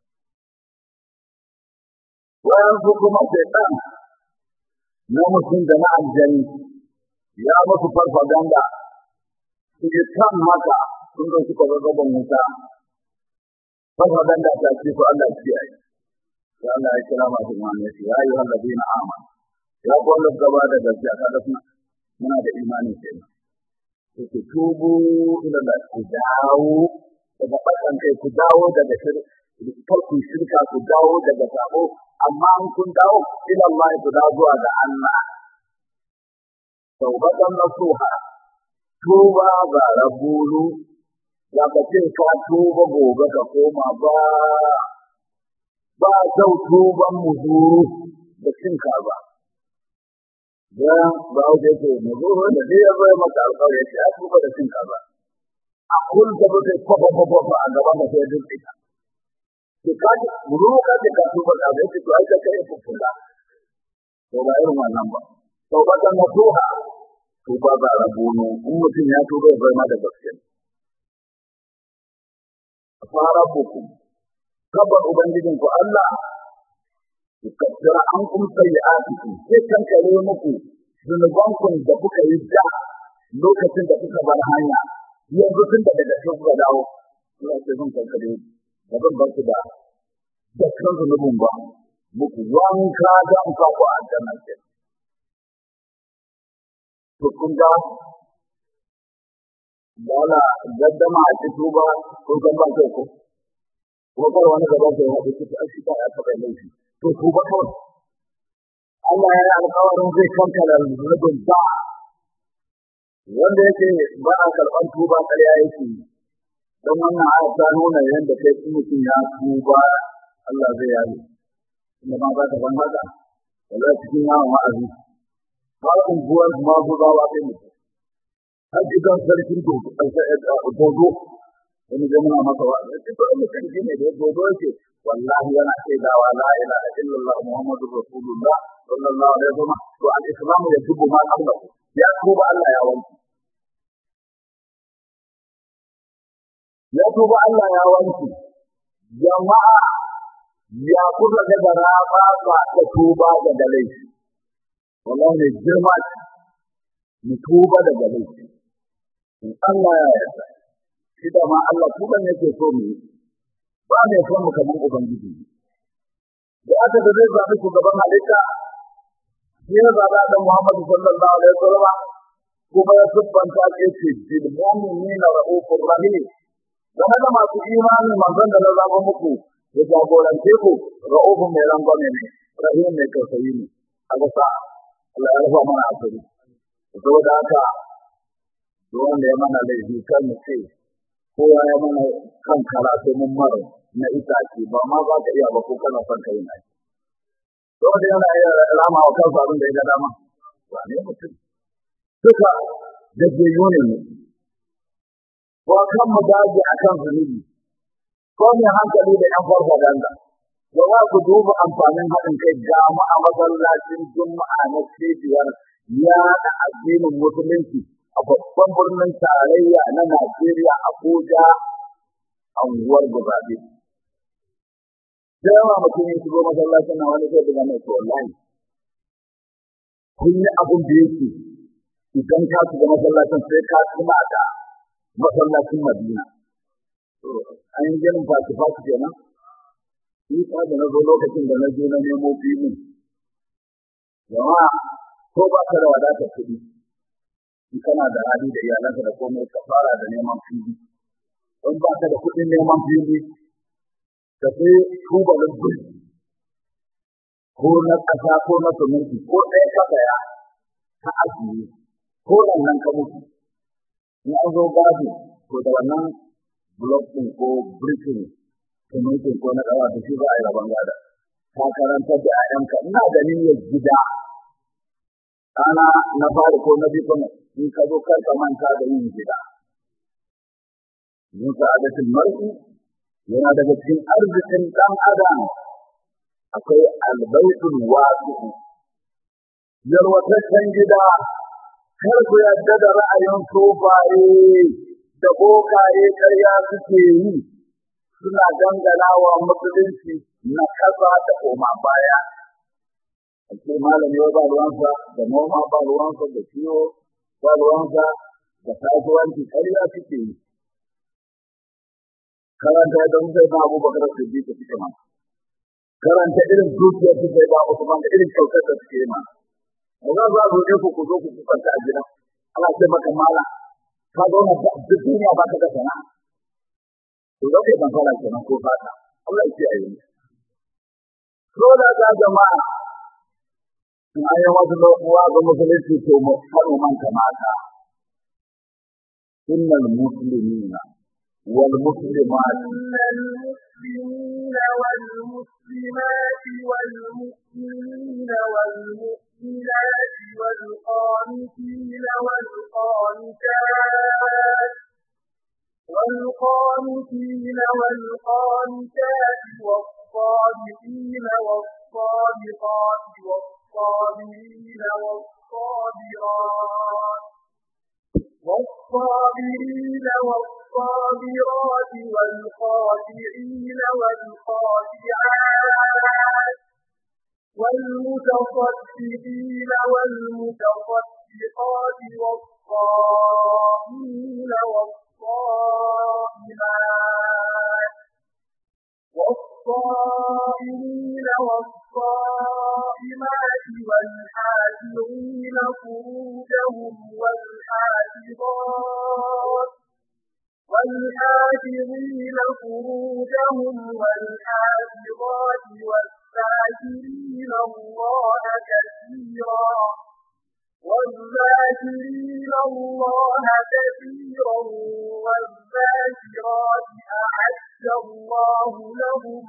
Wayansu kuma shaitan na mutum da na aljani ya musu farfaganda su yi kan maka sun zo suka gaban wuta. Farfaganda ta ce ko Allah kiyaye. Ya Allah ya kira masu imani ya ya yi wanda zai na ama. Ya kwallo gaba da gaskiya kada suna muna da imani kenan. Ku tubu ila da ku dawo daga ɓakan kai ku dawo daga kar ku shirka ku dawo daga sabo amma an kun dawo ila Allah ku dawo zuwa ga Allah taubatan nasuha tuba ga rabulu ya ka ce ka tuba gobe ka koma ba ba kyau tuban muzuru da cin ba dan ba wuce ce muzuru da zai ya zo maka alƙawari ya ce ya tuba da cin ba a kun da ba zai kwafa kwafa a gaban da sai duk ita to ka ji muru ka ce ka tuba da bai to ai ka kai kula to ba irin wannan ba to ba ta mutuha to ba ba rabuno in mutum ya tuba ya zama da gaske fara buku kabar ubangijin ku Allah ku kaddara an kun sayyi'atikum sai kan kare muku zunubankun da kuka yi da lokacin da kuka bar hanya yanzu tun da daga cikin kuka dawo ina ce zan kankare ba zan bar ku da da kan zunubin ba muku wanka da an ka ku a jannar ke to kun ga dala gaddama a ci tuba kun san ba kai ko ko kar wani gaba kai ya ci a shi ya taɓa laifi to tuba kawai Allah ya yi alƙawarin zai kankara zunubin ba wanda yake ba a karɓar tuba ƙarya yake don wannan aya ta nuna yadda kai in mutum ya tuba Allah zai yaye inda ma za ta ban haka wala cikin yawon wa'azi har unguwar ma bugawa kai mutum har gidan sarkin dodo wani zai muna masa wa'azi ya ce to in mutum shi ne da dodo yake wallahi yana shaidawa la ilaha illallah muhammadu rasulullah sallallahu alaihi wasallam to al-islamu yajibu ma qablahu ya tuba Allah ya wanke ya tuba Allah ya wanke jama'a ya kusa daga raba ba da tuba daga laifi wallahi ne girma mu tuba daga laifi in Allah ya yarda shi da ma Allah tuban yake so mu ba mai son mu kamar ubangiji da aka da zai zaɓi shugaban halitta shi ya zaɓa da Muhammadu sallallahu alaihi wasallam kuma ya siffanta ke ce bil mu'minina ra'ufur rahim dan haka masu imani manzon da na zaba muku ya jagorance ku ra'ufun mai rangwame ne rahim mai tausayi ne a gasa Allah ya rufa mana asiri saboda haka duk wanda ya mana laifi kan mu ce kowa ya mana kan karatu mun mara na itace ba ma za ka iya ba ko kana son kai na to da yana iya rama wa kansa abin da ya ga dama ba ne mutum duka da ke yone mu ko kan mu daji akan zunubi ko mai hankali da yan farfaganda da za ku duba amfanin haɗin kai ga mu a masallacin juma'a na cibiyar ya da addinin musulunci a babban birnin tarayya na Najeriya Abuja anguwar Gozabe. Da yawa mutum ya shigo masallacin na wani sai daga mai to wallahi. Kun yi abin da yake idan ka shiga masallacin sai ka tuna da masallacin Madina. An yi ganin fasi-fasi kenan. Isa da na zo lokacin da na je na nemo filin. Jama'a ko ba ka da wadatar kuɗi. in kana da hali da iyalanka da komai ka fara da neman fili in ba ka da kuɗin neman fili ka sai tubalin guri ko na ƙasa ko na suminti ko ɗaya ka saya ka ajiye ko nan nan ka mutu in an zo gado to da wannan blok ɗin ko brikin sumintin ko na ƙasa da shi za a yi rabon gada ka karanta da 'ya'yanka ina da niyyar gida ɗana na fari ko na biyu in ka zo kar ka manta da yin gida. Yin sa'adatul mar'i yana daga cikin arzikin ɗan adam akwai albaitul wasi'u. Yarwataccen gida kar ku yadda da ra'ayin sofaye da bokaye ƙarya suke yi suna dangana wa musulunci na kasa da koma baya. Ake malami ba ruwansa da noma ba ruwansa da kiwo ba ruwansa da kasuwanci ƙarya suke yi. Karanta da zai ba Abu Bakar su bi ta suke ma. Karanta irin dukiyar su zai ba Usman da irin kyautar da suke ma. Ba za su roƙe ku ku zo ku kusanta a gida. Ana ce maka mala ka zauna da duk duniya ba ka da sana'a. To zo kai fara kenan ko fata. Allah ya ce a yi. So da ga jama'a bayan wasu lokuwa ga musulunci to mu kano man kamata innal muslimina wal muslimat المسلمين والمسلمات والمؤمنين والمؤمنات والقانتين والقانتات والقانتين والقانتات والصادقين والصادقات والصابرين والصابرات والصابرين والصابرات والخاشعين والخاشعات والمتصدقين والمتصدقات والصائمين والصائمات والصائمين والصائمات والحافظين فروجهم والحافظات والحافظين فروجهم والحافظات والذاكرين الله كثيرا والذاكرين الله كثيرا والذاكرات أعد الله لهم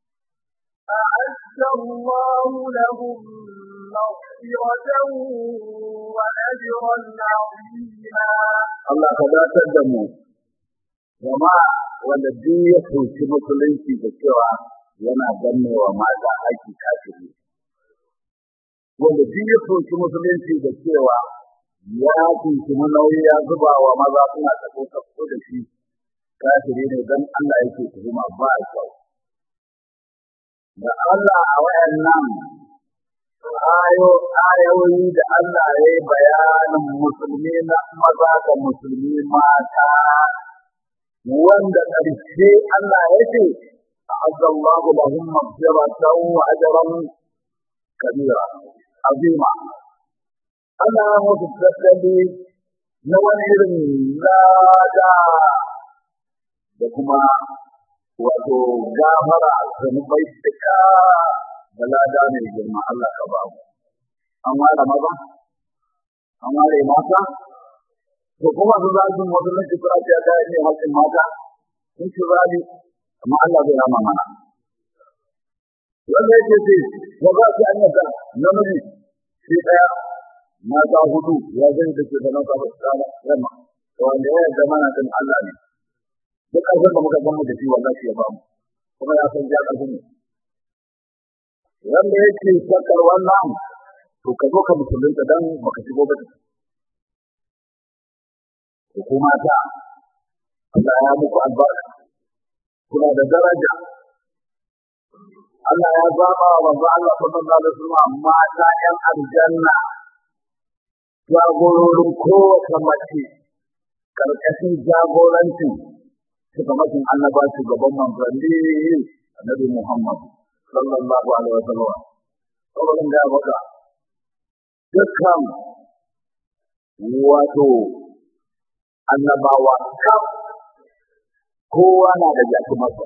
أعد الله لهم مغفرة وأجرا عظيما Allah ka datar da mu jama'a wanda duk ya kunshi musulunci da cewa yana gannewa mata aiki kafiri wanda duk ya kunshi musulunci da cewa ya kunshi nauyi ya zuba wa maza suna tafi tafi da shi kafiri ne don Allah yake tuhuma ba kyau da Allah a wayannan ayo ayoyi da Allah ya yi bayanin musulmi na maza da musulmi mata wanda ƙarshe Allah ya ce a'azzallahu lahum maghfiratan wa ajran kabira azima Allah ya musu tattali na wani irin lada da kuma wato gafara zunubai duka da lada mai girma Allah ka ba mu an ware maza an ware mata to kuma su za su mutu na cikin ake ga ne haƙin mata sun ci zali amma Allah zai rama mana wanda yake ce ba za su an yadda namiji shi ɗaya mata hudu ya zai da ke da mata ba su kama yamma wanda ya yarda mana din Allah ne duk ƙarfin da muka gamu da shi wallahi ya bamu kuma ya san ja ƙarfin ne wanda yake shakar wannan to ka zo ka musulunta dan baka shigo ba ko kuma ta Allah ya muku albarka kuna da daraja Allah ya zaba wa manzo Allah sallallahu alaihi wasallam mata ƴan aljanna jagororin kowace mace karkashin jagorancin shugabancin annaba shugaban manzanni annabi Muhammad sallallahu alaihi wasallam saboda da baka dukkan wato annabawa kaf kowa na da jakimarsa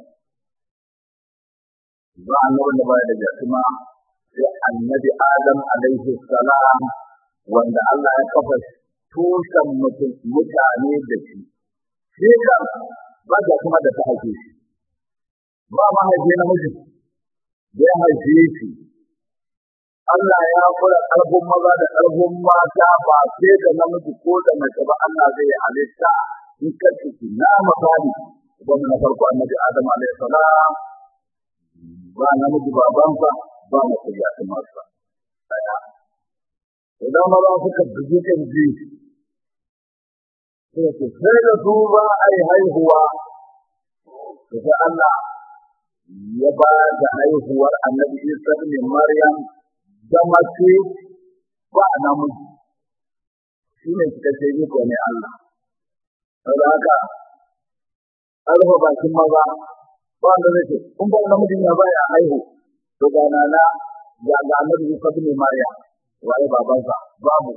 ba annabin da baya da jakima sai annabi adam alaihi salam wanda Allah ya kafa tushen mutum mutane da shi shi kan ba jakima da ta haife shi ba mahaifi namiji da ya haife shi Allah ya kula ƙarfin maza da ƙarfin mata ba sai da namiji ko da mace ba Allah zai halitta in ka ciki na misali wanda na farko annabi Adam alaihi salam ba namiji babansa ba mace ya ta masa daya idan maza suka bugi kan ji sai ce sai da su ba ai haihuwa sai Allah ya ba da haihuwar annabi Isa ne Maryam da mace ba namiji shi ne cikakke iko ne Allah saboda haka alfa bakin maza ba wanda zai ce in ba namijin ya baya haihu to ga nana ga ga annabi Isa ne Maryam waye babansa babu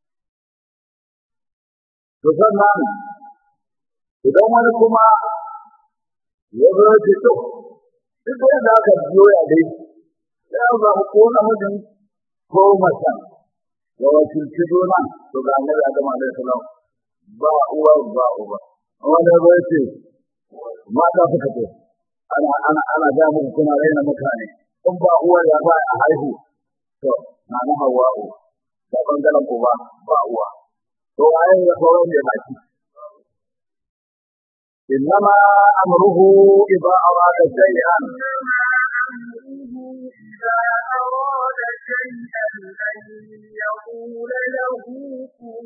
to sannan idan wani kuma ya zo ya ce to duk da aka biyo ya dai ya zama ko namijin ko macen ya wakilci juna to ga annabi Adam alaihi salam ba uwa ba uba wanda ya ya ce mata suka ce ana ana ana ga muku kuna raina mutane in ba uwa ya ba a haihu to na na hawa'u da bangaren uba ba uwa to ayin ya kawo ne baki إنما أمره إذا أراد شيئا إذا أراد شيئا أن يقول له كن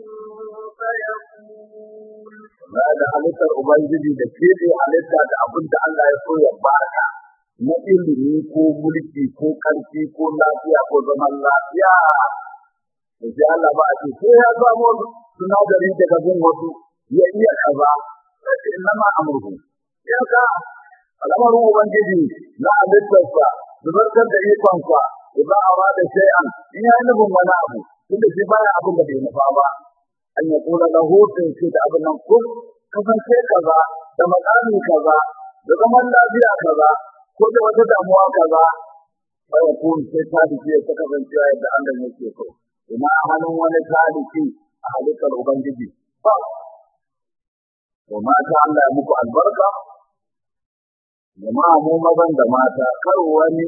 فيكون ba da halittar Ubangiji da keɓe halitta da abin da Allah ya so ya baka na ilimi ko mulki ko ƙarfi ko lafiya ko zaman lafiya. Da sai Allah ba a ce sai ya samo sinadari daga bin wasu ya iya kaza sai ce ina ma amurku. Ya ka al'amarin Ubangiji na halittarsa da zartar da ikonsa idan a da shay'an in ya yi nufin wani abu tunda shi baya abin da bai nufa ba. an ya kula da hutun shi da abin nan kun kasance kaza da makami kaza da zaman lafiya kaza ko da wata damuwa kaza bai kun sai taliki ta kasance yadda Allah yake so ina hannun wani taliki a halittar ubangiji ba to mata Allah ya muku albarka jama'a mu mazan da mata kar wani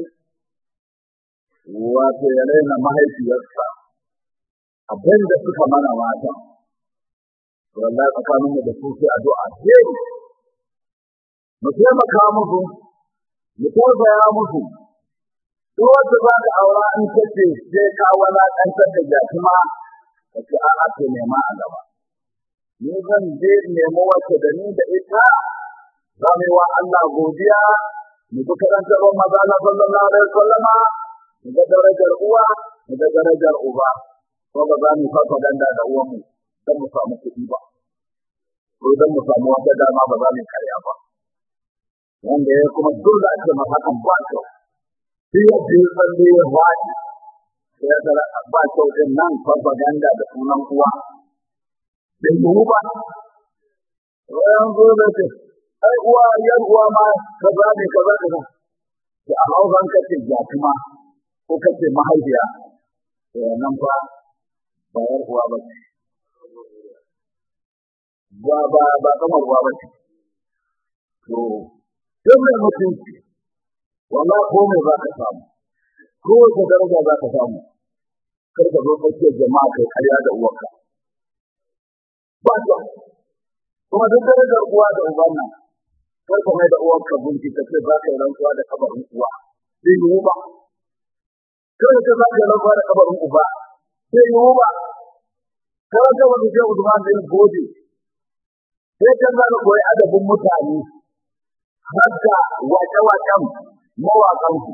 wato ya raina mahaifiyarsa abin da suka mana mata wallahi tsakanin mu da su sai addu'a ce mu taimaka musu mu tausaya musu duk wanda za ka aura in kace sai ka walakantar da jakuma ka ce a'a to nema a gaba ni zan je nemo wacce da ni da ita za mu yi wa Allah godiya mu bi karantarwar maza na sallallahu alaihi wasallama mu ga darajar uwa mu ga darajar uba ko ba za mu fafa danda da uwanmu don mu samu kuɗi ba ko don mu samu wata dama ba za mu karya ba wanda ya kuma dole ake masa kan ba kyau shi ya fi tsalle ya faɗi sai ya tsara ba kyau din nan fafa danda da sunan uwa bai yiwu ba wayan zo da ce ai uwa yan uwa ma kaza ne kaza kaza da a hausan kace jakuma ko kace mahaifiya nan fa ba yar uwa ba ce ba ba ba kamar uwa ba ce to duk mai mutunci wala ko mai za ka samu kowace daraja za ka samu kar ka zo tsakiyar jama'a kai karya da uwarka ba ta kuma duk darajar uwa da uban nan kar ka mai da uwarka gunki ka ce za ka yi rantsuwa da kabarin uwa zai yiwu ba kar ka za ka yi rantsuwa da kabarin uba zai yiwu ba kar ka wani shehu Usman bin Gode sai kan za ka koyi adabin mutane har da waƙe-waƙen mawaƙansu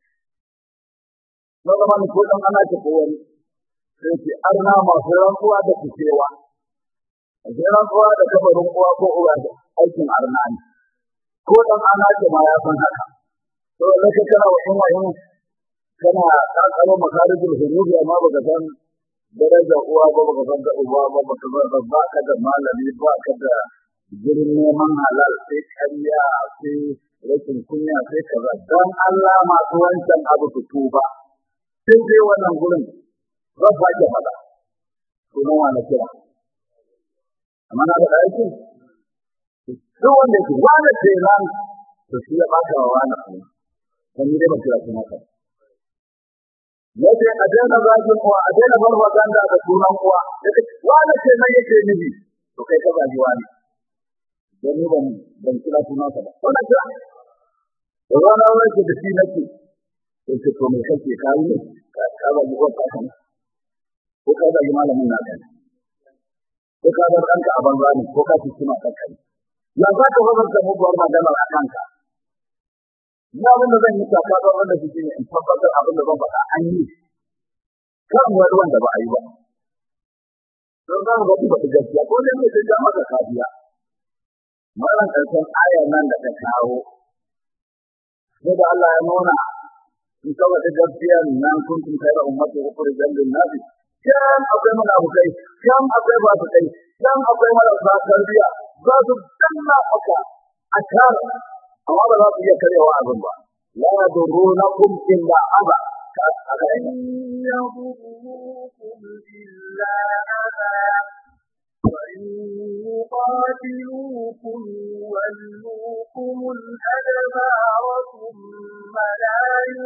na zama ko dan ana ta kowani sai ce arna masu rantsuwa da kucewa sai rantsuwa da kabarin uwa ko uwa da aikin arna ne ko dan ana ce ma ya san haka to da ka kana wa in wayin kana kakaro makarijul hurub amma baka san daraja uwa ba baka san da uwa ba baka san ba ka da malami ba ka da gurin neman halal sai kariya sai rashin kunya sai kaza don Allah masu wancan abu su tuba sai dai wannan gurin rabba ke fada sunan wani kira amma na da aiki duk wanda ke wani ce nan to shi ya baka wa wani kuma kan yi dai ba kira kuma ka yace a daina zagin uwa a daina farfaganda da sunan uwa wani ce nan yake nufi to kai ka zagi wani don ni ban ban kira sunan ka ba wannan kira rana wani da shi nake sai ce to me kake kai ne ka ba mu wata kan ko ka da malamin na kai ko ka da kanka a banza ne ko ka ci ma kanka ya za ka fara da muguwar magana a kanka ya abin da zan yi ta ka wanda shi ne in tabbatar abin da zan faɗa an yi kan wani wanda ba a yi ba don za mu ga ba ta gaskiya ko dai ne sai da maka kafiya maran karshen ayar nan da ta kawo sai da Allah ya nuna in kawai da gaskiya nan kun tun kai da ummatu ukhrijal lin nabi kan akwai munafikai kan akwai ba su kai kan akwai marasa tarbiya za su danna aka a kar amma ba za su iya karewa abin ba la yadurunakum illa aba لن يضروكم إلا أذى وإن يقاتلوكم يولوكم الأدبار ثم لا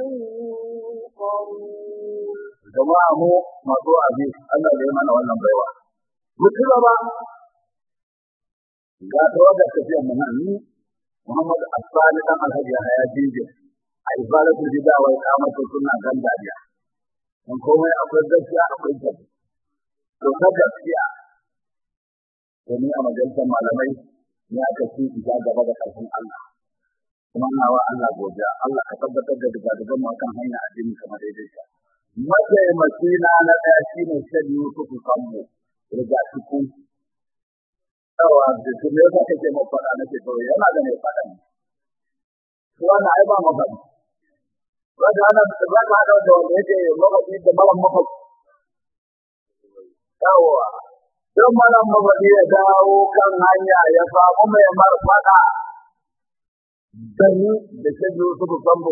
ينصرون jama'a mu masu abi Allah ya mana wannan baiwa mutum ba ga tawaga tafiya mu nan ni Muhammad Asali dan Alhaji ya dinje a ibadatu bid'a wa iqamatu sunna dan dariya dan komai akwai gaskiya akwai gaskiya to ta gaskiya to ni a majalisar malamai ni aka ci ija gaba da karfin Allah kuma na wa Allah godiya Allah ka tabbatar da dugadugan mu kan hanya addini kamar daidai ka mataimaki na na ɗaya shi ne shan Yusuf Sambo riga cikin yawa da su ne za ka ce mai faɗa na ce kawai yana da mai faɗa ne wannan ai ba mafaɗi ba da ana da ba da da wanda yake mafaɗi da mara mafaɗi yawa don mara mafaɗi ya dawo kan hanya ya samu mai marfaɗa Dani da shan Yusuf Sambo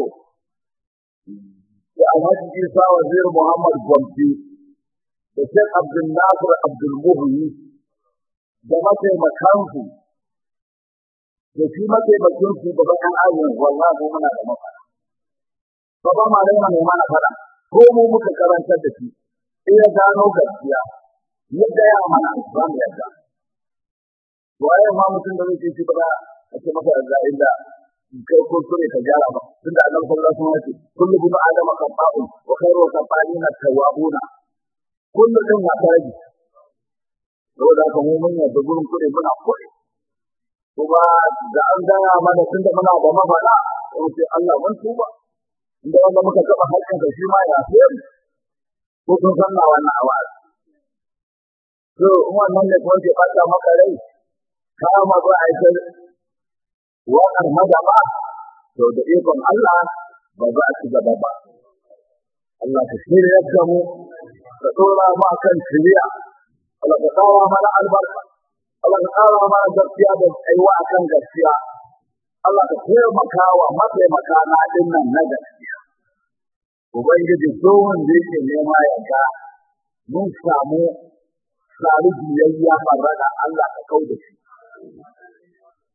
da Alhaji Isa Wazir Muhammad Gwamfi da Sheikh Abdul Nasir Abdul Muhyi da mataimakansu da shi mataimakin su da bayan ajin wallahi mu muna da mafara. Baba ma dai mai mana fara ko mu muka karantar da shi in ya gano gaskiya yadda ya mana ba mu yadda. Waye ma mutum da zai ce ba za a ce maka da inda kai ko sune ka gyara ba tunda annabi sallallahu alaihi wasallam ya ce kullu bin adama khata'un wa khairu khata'ina tawwabuna kullu din ya taraji saboda haka mu mun yarda gurin kuɗi muna kuɗi kuma da an gaya mana tunda muna da mafaɗa sai ce Allah mun tuba inda wanda muka taɓa haƙƙin ka shi ma ya fiye ko kun san na wannan awazi to wannan ne kuma ke ɓata maka rai ka ma ba a yi waƙar madama to da ikon Allah ba za a ci gaba ba. Allah ka shirya da mu ka tsora mu akan shirya Allah ka kawo mana albarka Allah ka kawo mana gaskiya da tsayuwa akan gaskiya Allah ka taimaka wa mataimaka na din nan na gaskiya Ubangiji tsohon da yake nema ya ga mun samu tsari biyayya farrada Allah ka kau da shi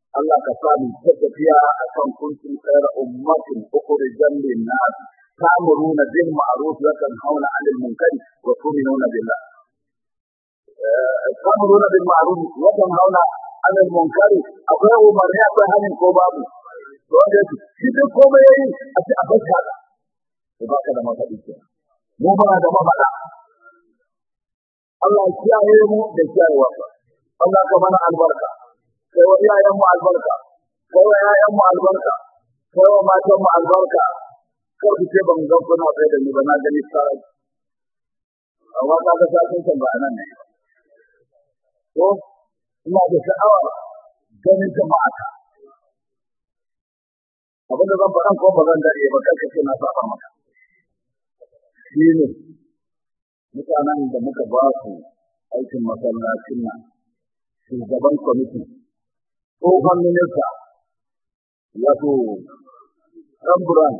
Allah ka sami ta tafiya a kan kuntun tsayar ummatin ukhrijan lin-nas ta'muruna bil ma'ruf wa tanhauna 'anil munkari wa tu'minuna billah ta'muruna bil ma'ruf wa tanhauna 'anil munkari akwai umarni akwai hanin ko babu to wanda shi duk komai yayi a ce a baka da ko baka da mafadi ke mu ba da mafada Allah ya kiyaye mu da kiyayewa Allah ka mana albarka kai wa iyayen mu albarka kai wa yayan mu albarka kai wa matan mu albarka kar ku ce ban ga kuna kai da ni ba na gani sai amma ka ga sakin kan ba nan ne to ina da sha'awa ganin jama'a abin da zan faɗan ko ba zan dare ba kai kace na saba maka shi ne mutanen da muka ba su aikin masallacin nan shugaban kwamiti tsohon minista wato ɗanburan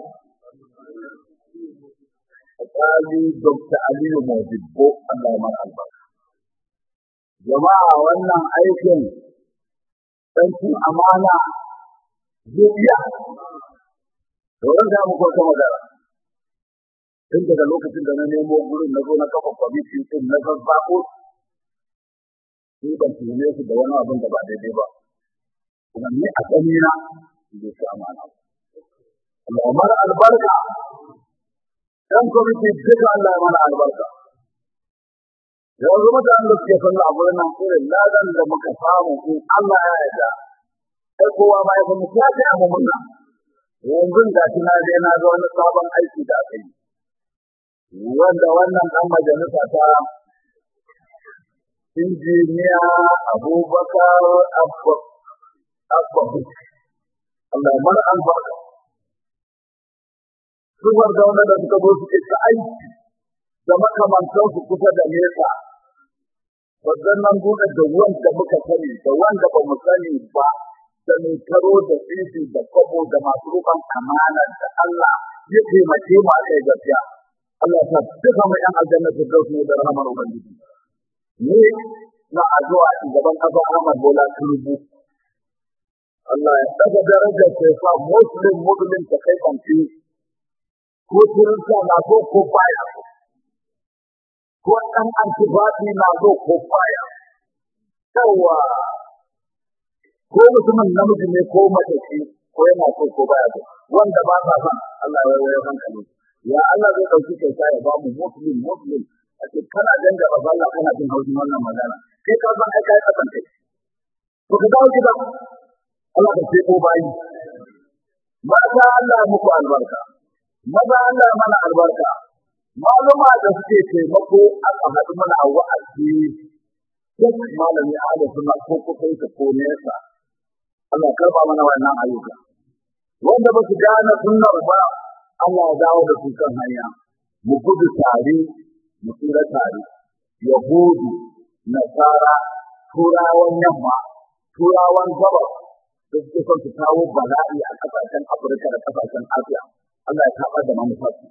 Alƙali Dr. Aliyu Mojibbo Allah ya albarka. Jama'a wannan aikin ɗancin amana zuriya. Doron da muku wata magana. Tun daga lokacin da na nemo gurin na zo na kafa kwamiti ɗin na zazzaɓo ni ban tuhume su da wani abin da ba daidai ba. Kuma ni a tsanina bai su amana. Allah ya mara albarka. Dan kwamiti duka Allah ya mara albarka. Yanzu mutanen da suke sallah a gurin nan irin ladan da muka samu in Allah ya yarda. Sai kowa ma ya kuma ya ce mu munna. Yanzu ga shi na je na ga wani sabon aiki da aka yi. Wanda wannan ɗan majalisa ta injiniya Abubakar Abba Abba Allah ya mara albarka. Suwar da wanda suka zo suke ta aiki da makamantansu kusa da nesa waɗannan buɗe da wanda muka sani da wanda ba mu sani ba da mai karo da tsinci da kwabo da masu rufan amana da Allah ya taimake mu a kai gaskiya Allah ta duka mu yan aljanna su dauki ne da rahmar ubangiji ne na addu'a shugaban ƙasa Ahmad Bola Tinubu Allah ya daga darajar sai sa muslim muslim ta kai kanci ko kirista na so ko baya ko ɗan antibati na so ko baya yawa ko mutumin namiji ne ko mace ce ko yana so ko baya so wanda ba sa son Allah ya wayar hankali ya Allah zai ɗauki kyauta ya ba mu muslim muslim a ce kana danga ba Allah kana jin haushin wannan magana kai ka san kai kai kasan kai to ka dawo gida Allah ka ce ko bayi mata Allah muku albarka maza Allah mana albarka maluma da suke taimako aka haɗu mana a wa'azi duk malami ahlu sunna ko kusa yake ko nesa Allah karba mana wannan ayyuka wanda ba su gane sunnar ba Allah ya dawo da su kan hanya mu gudu tare mu tsira tare yahudu nasara turawan yamma turawan gabas da suke son su kawo bala'i a ƙasashen afirka da ƙasashen asiya Allah ya taɓa da manufarsu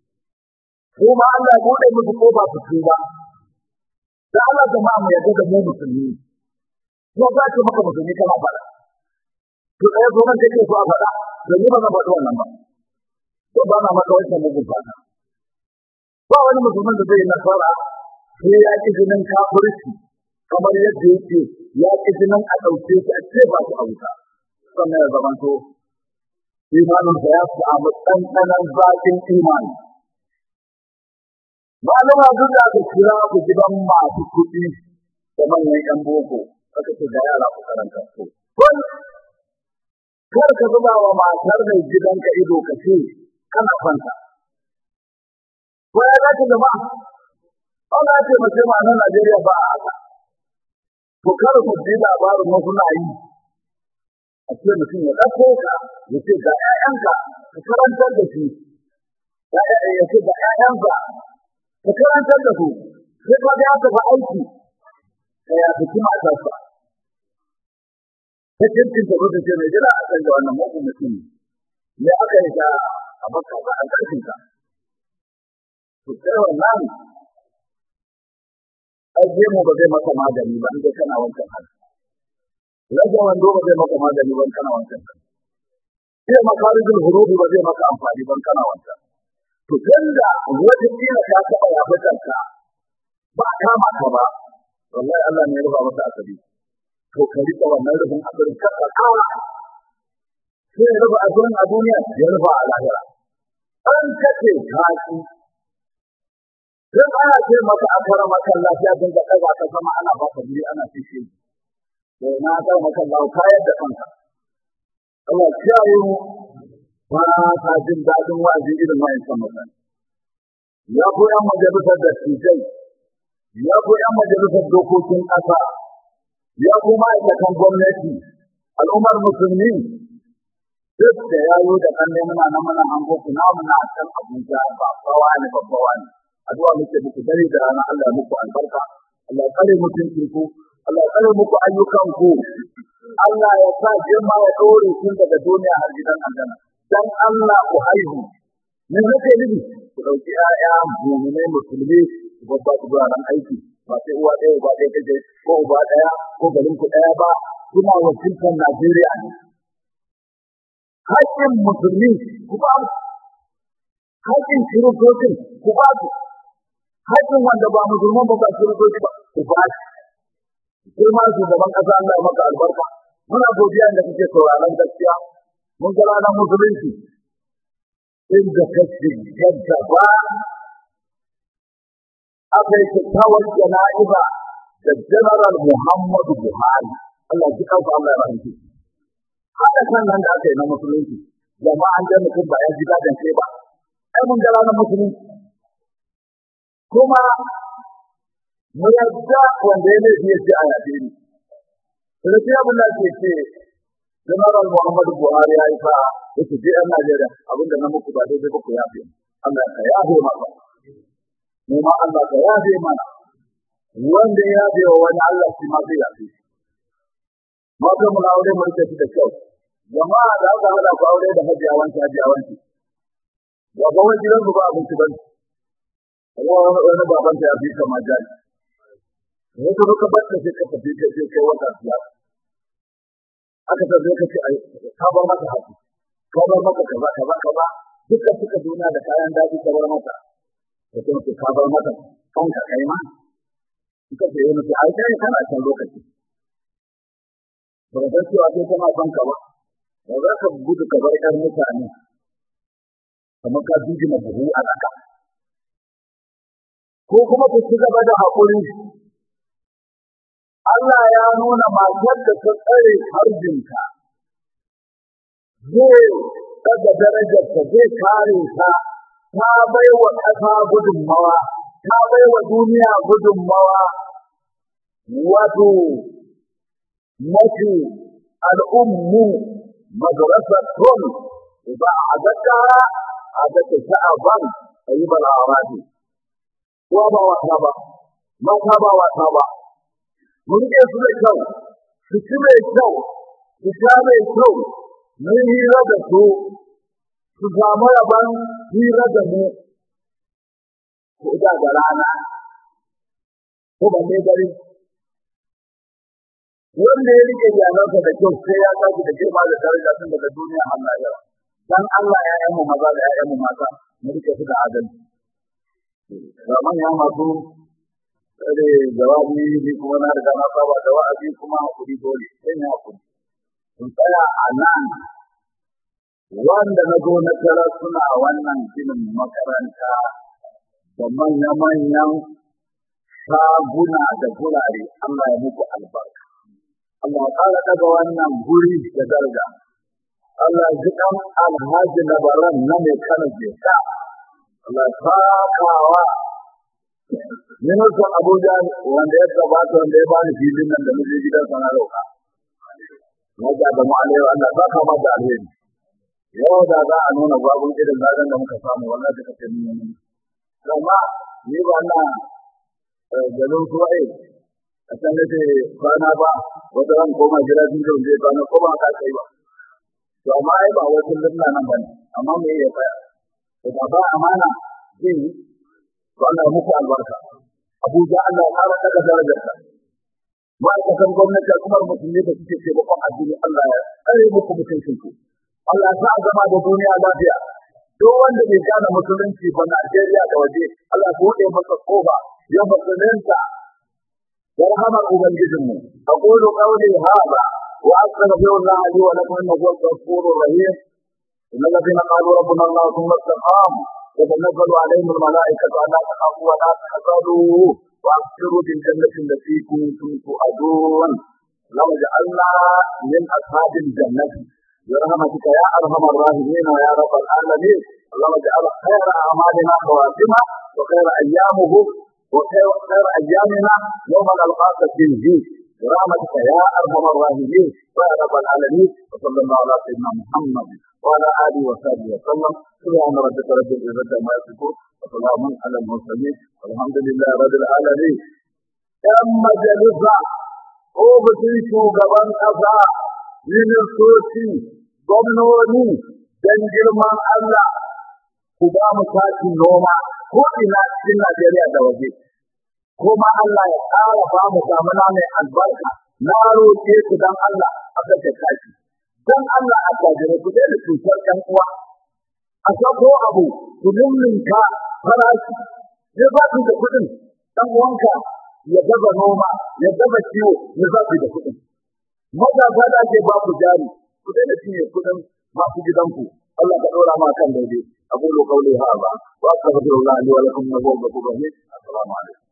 kuma Allah ya buɗe musu ko ba su tuba da Allah jama'a mu yarda da mu musulmi ko za ki maka musulmi kana faɗa to ɗaya zo nan kake so a faɗa da ni ba zan faɗi wannan ba ko ba na maka wancan mugun fata ba wani musulmin da zai yi nasara sai ya ƙi jinin kafirci kamar yadda yake ya ƙi jinin a ɗauke shi a ce ba su a wuta sannan ya zamanto imaninsa ya samu ɗanɗanon zaƙin imani malama duk da aka kira ku gidan masu kuɗi da manyan ƴan boko aka ce ga yara ku karanta su kun kar ka zuba wa matar mai gidanka ido ka ce kana kwanta ko ya dace da ba ana ce mace ma na Najeriya ba a haka to kar ku ji labarin wasu na yi a ce mutum ya ɗauko ka ya ce ga ƴaƴanka ka karantar da su ya ce ga ƴaƴanka ka karantar da su sai ka ga ka aiki ka ya fi matarsa ta cikin ta rubuce mai jira a kan da wannan mugun mutum ne aka yi ta a baka ba a ƙarfin ka to sai wannan ai mu ba zai maka magani ba inda kana wancan hali rage wando ba zai maka magani ban kana wancan sai makarijin hurufi ba zai maka amfani ban kana wancan to tunda wata kila ka taɓa yabukanka ba kama ka ba wallahi Allah ne ya rufa masa asali to ka rika wannan rufin asirin ka kawa sai ya rufa asirin a duniya ya rufa a lahira an kace kashi sai ana ce maka a kara maka lafiya don ka ɗaga ka sama ana baka biyu ana fishe to na ga maka lau kayar da kanka Allah kiyaye mu ba ta jin daɗin wa'azi irin wa'ancan mutane ya ko yan majalisar da tijai ya ko yan majalisar dokokin ƙasa ya ko ma'aikatan gwamnati al'ummar musulmi duk da yayo da kan muna nan muna hango ku na muna can Abuja ba bawa ne babbawa ne addu'a muke muku dare da rana Allah muku albarka Allah kare mutuncin ku Allah kare muku ayyukan ku Allah ya sa girma ya dore tun daga duniya har gidan aljanna dan Allah ku haihu me nake nufi ku dauki ƴaƴa mu'minai musulmi ku babba ku ran aiki ba sai uwa ɗaya ba ɗaya kaje ko uba ɗaya ko garin ku ɗaya ba kuna wakiltar Najeriya ne haƙƙin musulmi ku ba haƙƙin kiristocin ku ba su haƙƙin wanda ba musulman ba ba kiristoci ba ku ba shi sai ma shugaban ƙasa Allah maka albarka muna godiya da kake sauraron gaskiya mun ga ranar musulunci inda kake gadda ba aka yi kyakkyawar jana'iza da general Muhammadu Buhari Allah ji kansa Allah ya rahmace haka kan nan da aka yi na musulunci jama'an da mutum ba ya ji gadon kai ba ai mun ga ranar musulunci kuma mu yadda wanda ya laifi ya ce a yabe ni da sai abin da ke ce general muhammadu buhari ya yi sa yake je yan najeriya abin da na muku ba daidai ba ku yafe allah ka yafe maka mu ma allah ka yafe mana wanda ya yafe wa wani allah shi ma zai yafe mata mu na aure mu rike shi da kyau jama'a da aka hada ku aure da hajiya wanki hajiya wanki ba ba wani gidan ba abinci ba wani wani baban ta ya fi kama jari wato duka ba ta sai ka tafi ka je kai wata biya aka ta zai ka ce ai ka bar mata haƙi ka bar mata kaza kaza kaza duka suka duniya da kayan daji ka bar mata da kuma ce ka bar mata kanka kai ma suka ce yana ce ai kai kana can lokaci ba ka san cewa kai kana son ka ba ba za ka gudu ka bar ƴar mutane kamar ka jijima buhu a ƙasa ko kuma ku ci gaba da haƙuri Allah ya nuna matar da ta tsare harjinta zai daga darajarta zai kare ta ta bai wa ƙasa gudunmawa ta bai wa duniya gudunmawa wato mafi al'ummu madrasatun ba a zaka a zaka sha'aban ayyuban arabi ko ba wata ba mata ba wata ba mun rike su da kyau su ci mai kyau su sha mai kyau mun hira da su su samu rabon hira da mu ko da da rana ko ba ne dare wanda ya rike iyalansa da kyau sai ya tashi da girma da daraja tun daga duniya Allah ya dan Allah ya yi mu maza da ya mu mata mu rike su da adalci ga manya masu tsare jawabi ni kuma na riga na saba da wa'azi kuma hakuri dole sai ne hakuri sun tsaya a nan wanda na zo na tara suna wannan ginin makaranta da manya-manyan shaguna da gurare Allah ya muku albarka Allah ya ƙara daga wannan guri da daraja Allah ji kan alhaji labaran na mai kana jeka Allah sakawa ministan Abuja wanda ya gabata wanda ya bani filin nan da nake gidan sana roka Wajen da mu alaiwa Allah saka mata alheri yau da za a nuna babun irin zagan da muka samu wannan da kake nuna amma ni ba na garin suwaye a can nake kwana ba wata ran koma gida sun zai zai kwana ko ba ka kai ba to amma ai ba wasu limna nan bane amma me ya tsaya to ba ba amana zai yi to Allah muku albarka Abuja Allah ya fara daga darajarsa ma'aikatan gwamnati al'ummar musulmi da suke taimakon addini Allah ya tsare muku mutuncin ku Allah ya sa a zama da duniya lafiya duk wanda bai gane musulunci ba Najeriya da waje Allah ya buɗe masa kofa ya musulunta da rahamar ubangijinmu aqulu qawli hadha wa astaghfirullah li wa lakum innahu huwal ghafurur rahim إن الذين قالوا ربنا الله ثم استقاموا تتنزل عليهم الملائكة ألا تخافوا ولا تحزنوا وأبشروا بالجنة التي كنتم تؤدون لو جعلنا من أصحاب الجنة برحمتك يا أرحم الراحمين يا رب العالمين اللهم اجعل خير أعمالنا خواتمة وخير أيامه وخير خير أيامنا يوم نلقاك فيه برحمتك يا أرحم الراحمين يا رب العالمين وصلى الله على سيدنا محمد وعلى آله وصحبه وسلم سبحان ربك رب العزة عما يصفون وسلام على المرسلين والحمد لله رب العالمين ‘Yan majalisa, ofishin shugaban ƙasa, ministoci, gwamnoni, don girman Allah, ku ba mu takin noma ko ina cikin Najeriya da waje. Kuma Allah ya ƙara ba mu damuna mai albarka, na roƙe ku don Allah a kashe tashi. Don Allah a gajere ku daina cutar ‘yan uwa. A sako abu, ku lullunka farashi, ya ba da kuɗin, ɗan uwanka ya gaba noma ya gaba ciwo ya zafi da kuɗin. Matasa da ake ba ku jari, ku daina cinye kuɗin masu gidanku. Allah ka ɗora ma kan daidai. أقول قولي هذا وأستغفر الله لي ولكم من هو الغفور الرحيم السلام عليكم